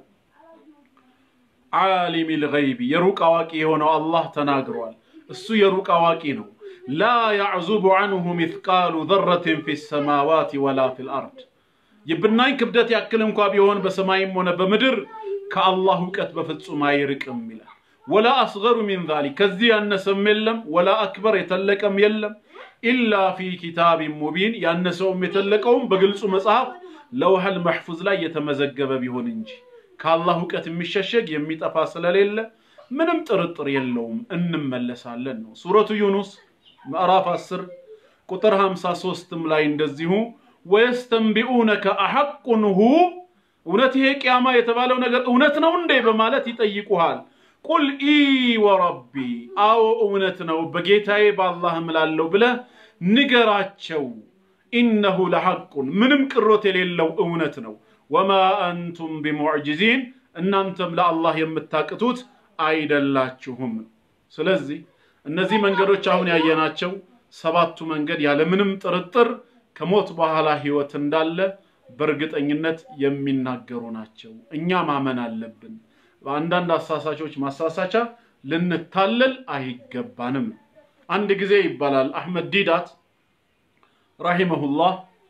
Speaker 1: ዓሊም ልገይቢ የሩቅ አዋቂ የሆነው አላህ ተናግሯል። እሱ የሩቅ አዋቂ ነው። ላ ያዕዙቡ ዐንሁ ሚትቃሉ ዘረትን ፊ ሰማዋት ወላ ፊ ልአርድ የብናኝ ክብደት ያክል እንኳ ቢሆን በሰማይም ሆነ በምድር ከአላህ እውቀት በፍጹም አይርቅም ይላል። ወላ አስገሩ ሚን ዛሊክ ከዚህ ያነሰም የለም፣ ወላ አክበር የተለቀም የለም። ኢላ ፊ ኪታቢን ሙቢን ያነሰውም የተለቀውም በግልጹ መጽሐፍ ለውሐል መሕፉዝ ላይ የተመዘገበ ቢሆን እንጂ ከአላህ እውቀት የሚሸሸግ የሚጠፋ ስለሌለ ምንም ጥርጥር የለውም እንመለሳለን ነው። ሱረቱ ዩኑስ ምዕራፍ 10 ቁጥር 53ም ላይ እንደዚሁ ወየስተንቢኡነከ አሐቁን ሁ እውነት ይሄ ቅያማ የተባለው ነገር እውነት ነው እንዴ በማለት ይጠይቁሃል። ቁል ኢ ወረቢ አዎ እውነት ነው በጌታዬ በአላህ እምላለሁ ብለህ ንገራቸው። ኢነሁ ለሐቁን ምንም ቅሮት የሌለው እውነት ነው። ወማ አንቱም ቢሙዕጅዚን እናንተም ለአላህ የምታቅቱት አይደላችሁም። ስለዚህ እነዚህ መንገዶች አሁን ያየናቸው ሰባቱ መንገድ ያለምንም ጥርጥር ከሞት በኋላ ህይወት እንዳለ በእርግጠኝነት የሚናገሩ ናቸው። እኛ ማመን አለብን። በአንዳንድ አሳሳቾች ማሳሳቻ ልንታለል አይገባንም። አንድ ጊዜ ይባላል አሕመድ ዲዳት ረሂመሁላህ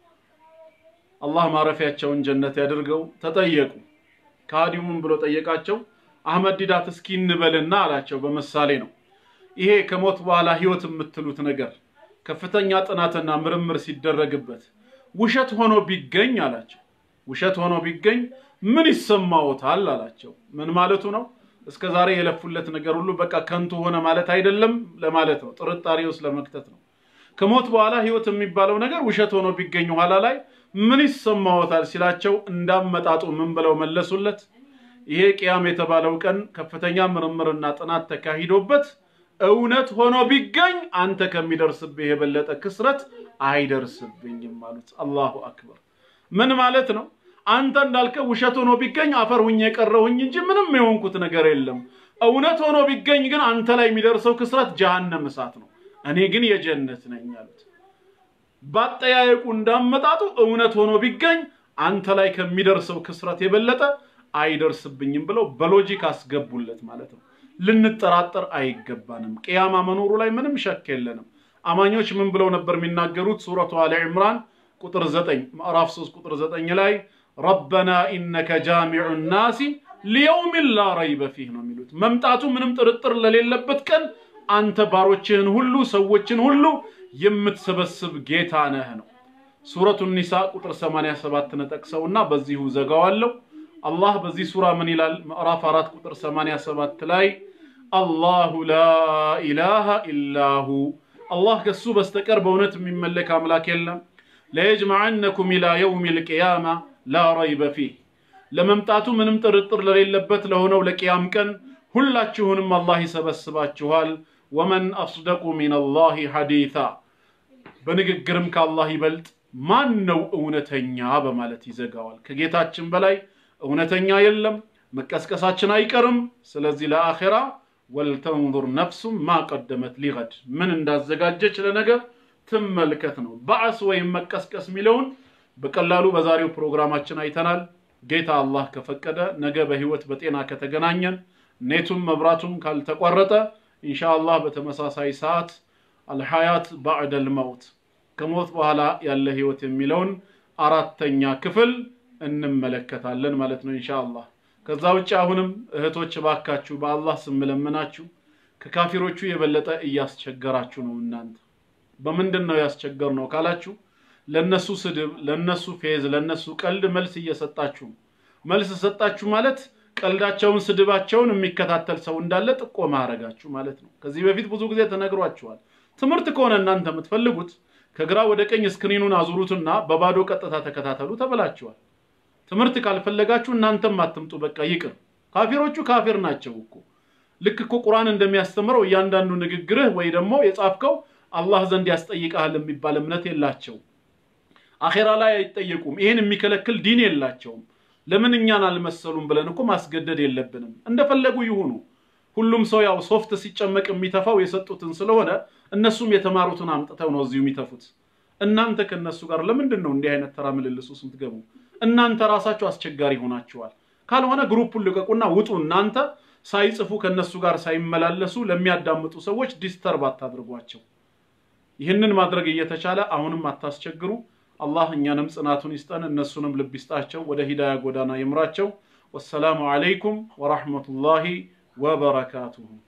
Speaker 1: አላህ ማረፊያቸውን ጀነት ያድርገው ተጠየቁ። ከሃዲው ምን ብሎ ጠየቃቸው? አሕመድ ዲዳት እስኪ እንበልና አላቸው። በምሳሌ ነው ይሄ ከሞት በኋላ ህይወት የምትሉት ነገር ከፍተኛ ጥናትና ምርምር ሲደረግበት ውሸት ሆኖ ቢገኝ አላቸው። ውሸት ሆኖ ቢገኝ ምን ይሰማዎታል አላቸው። ምን ማለቱ ነው? እስከ ዛሬ የለፉለት ነገር ሁሉ በቃ ከንቱ ሆነ ማለት አይደለም ለማለት ነው። ጥርጣሬ ውስጥ ለመክተት ነው። ከሞት በኋላ ህይወት የሚባለው ነገር ውሸት ሆኖ ቢገኝ ኋላ ላይ ምን ይሰማዎታል ሲላቸው እንዳመጣጡ ምን ብለው መለሱለት? ይሄ ቅያም የተባለው ቀን ከፍተኛ ምርምርና ጥናት ተካሂዶበት እውነት ሆኖ ቢገኝ አንተ ከሚደርስብህ የበለጠ ክስረት አይደርስብኝም አሉት። አላሁ አክበር። ምን ማለት ነው? አንተ እንዳልከው ውሸት ሆኖ ቢገኝ አፈር ሁኜ የቀረሁኝ እንጂ ምንም የሆንኩት ነገር የለም። እውነት ሆኖ ቢገኝ ግን አንተ ላይ የሚደርሰው ክስረት ጀሃነም እሳት ነው። እኔ ግን የጀነት ነኝ አሉት። ባጠያየቁ እንዳመጣጡ እውነት ሆኖ ቢገኝ አንተ ላይ ከሚደርሰው ክስረት የበለጠ አይደርስብኝም ብለው በሎጂክ አስገቡለት ማለት ነው። ልንጠራጠር አይገባንም። ቅያማ መኖሩ ላይ ምንም ሸክ የለንም። አማኞች ምን ብለው ነበር የሚናገሩት? ሱረቱ አሊ ዕምራን ቁጥር 9 ምዕራፍ 3 ቁጥር 9 ላይ ረበና ኢነከ ጃሚዑ ናሲ ሊየውሚን ላ ረይበ ፊህ ነው የሚሉት። መምጣቱ ምንም ጥርጥር ለሌለበት ቀን አንተ ባሮችህን ሁሉ ሰዎችን ሁሉ የምትሰበስብ ጌታ ነህ ነው። ሱረቱ ኒሳ ቁጥር 87 ነጠቅሰውና በዚሁ ዘጋዋለሁ። አላህ በዚህ ሱራ ምን ይላል? ምዕራፍ 4 ቁጥር 87 ላይ አላሁ ላ ኢላሃ ኢላሁ አላህ ከሱ በስተቀር በእውነት የሚመለክ አምላክ የለም። ለየጅመዐነኩም ኢላ የውም ልቅያማ ላ ረይበ ፊህ ለመምጣቱ ምንም ጥርጥር ለሌለበት ለሆነው ለቅያም ቀን ሁላችሁንም አላህ ይሰበስባችኋል። ወመን አስደቁ ሚነላሂ ሐዲታ በንግግርም ከአላህ ይበልጥ ማን ነው እውነተኛ በማለት ይዘጋዋል። ከጌታችን በላይ እውነተኛ የለም። መቀስቀሳችን አይቀርም። ስለዚህ ለአኼራ ወልተንዙር ነፍሱም ማ ቀደመት ሊገድ ምን እንዳዘጋጀች ለነገር ትመልከት ነው። በዓስ ወይም መቀስቀስ የሚለውን በቀላሉ በዛሬው ፕሮግራማችን አይተናል። ጌታ አላህ ከፈቀደ ነገ በህይወት በጤና ከተገናኘን ኔቱም መብራቱም ካልተቋረጠ ኢንሻአላህ በተመሳሳይ ሰዓት አልሐያት ባዕደል መውት ከሞት በኋላ ያለ ህይወት የሚለውን አራተኛ ክፍል እንመለከታለን ማለት ነው ኢንሻአላህ። ከዛ ውጭ አሁንም እህቶች ባካችሁ በአላህ ስም ለምናችሁ ከካፊሮቹ የበለጠ እያስቸገራችሁ ነው። እናንተ በምንድን ነው ያስቸገር ነው ካላችሁ ለነሱ ስድብ፣ ለነሱ ፌዝ፣ ለነሱ ቀልድ መልስ እየሰጣችሁ መልስ ሰጣችሁ ማለት ቀልዳቸውን፣ ስድባቸውን የሚከታተል ሰው እንዳለ ጥቆማ አረጋችሁ ማለት ነው። ከዚህ በፊት ብዙ ጊዜ ተነግሯችኋል። ትምህርት ከሆነ እናንተ የምትፈልጉት ከግራ ወደ ቀኝ ስክሪኑን አዙሩትና በባዶ ቀጥታ ተከታተሉ ተብላችኋል። ትምህርት ካልፈለጋችሁ እናንተም አትምጡ፣ በቃ ይቅር። ካፊሮቹ ካፊር ናቸው እኮ ልክ እኮ ቁርአን እንደሚያስተምረው እያንዳንዱ ንግግርህ ወይ ደግሞ የጻፍከው አላህ ዘንድ ያስጠይቃል የሚባል እምነት የላቸው። አኼራ ላይ አይጠየቁም። ይሄን የሚከለክል ዲን የላቸውም። ለምን እኛን አልመሰሉም ብለን እኮ ማስገደድ የለብንም። እንደፈለጉ ይሁኑ። ሁሉም ሰው ያው ሶፍት ሲጨመቅ የሚተፋው የሰጡትን ስለሆነ እነሱም የተማሩትን አምጥተው ነው እዚሁ የሚተፉት። እናንተ ከነሱ ጋር ለምንድን ነው እንዲህ አይነት ተራ ምልልስ ውስጥ የምትገቡ? እናንተ ራሳችሁ አስቸጋሪ ሆናችኋል። ካልሆነ ግሩፑን ልቀቁና ውጡ። እናንተ ሳይጽፉ ከነሱ ጋር ሳይመላለሱ ለሚያዳምጡ ሰዎች ዲስተርብ አታድርጓቸው። ይህንን ማድረግ እየተቻለ አሁንም አታስቸግሩ። አላህ እኛንም ጽናቱን ይስጠን፣ እነሱንም ልብ ይስጣቸው፣ ወደ ሂዳያ ጎዳና ይምራቸው። ወሰላሙ አለይኩም ወራህመቱላሂ ወበረካቱሁ።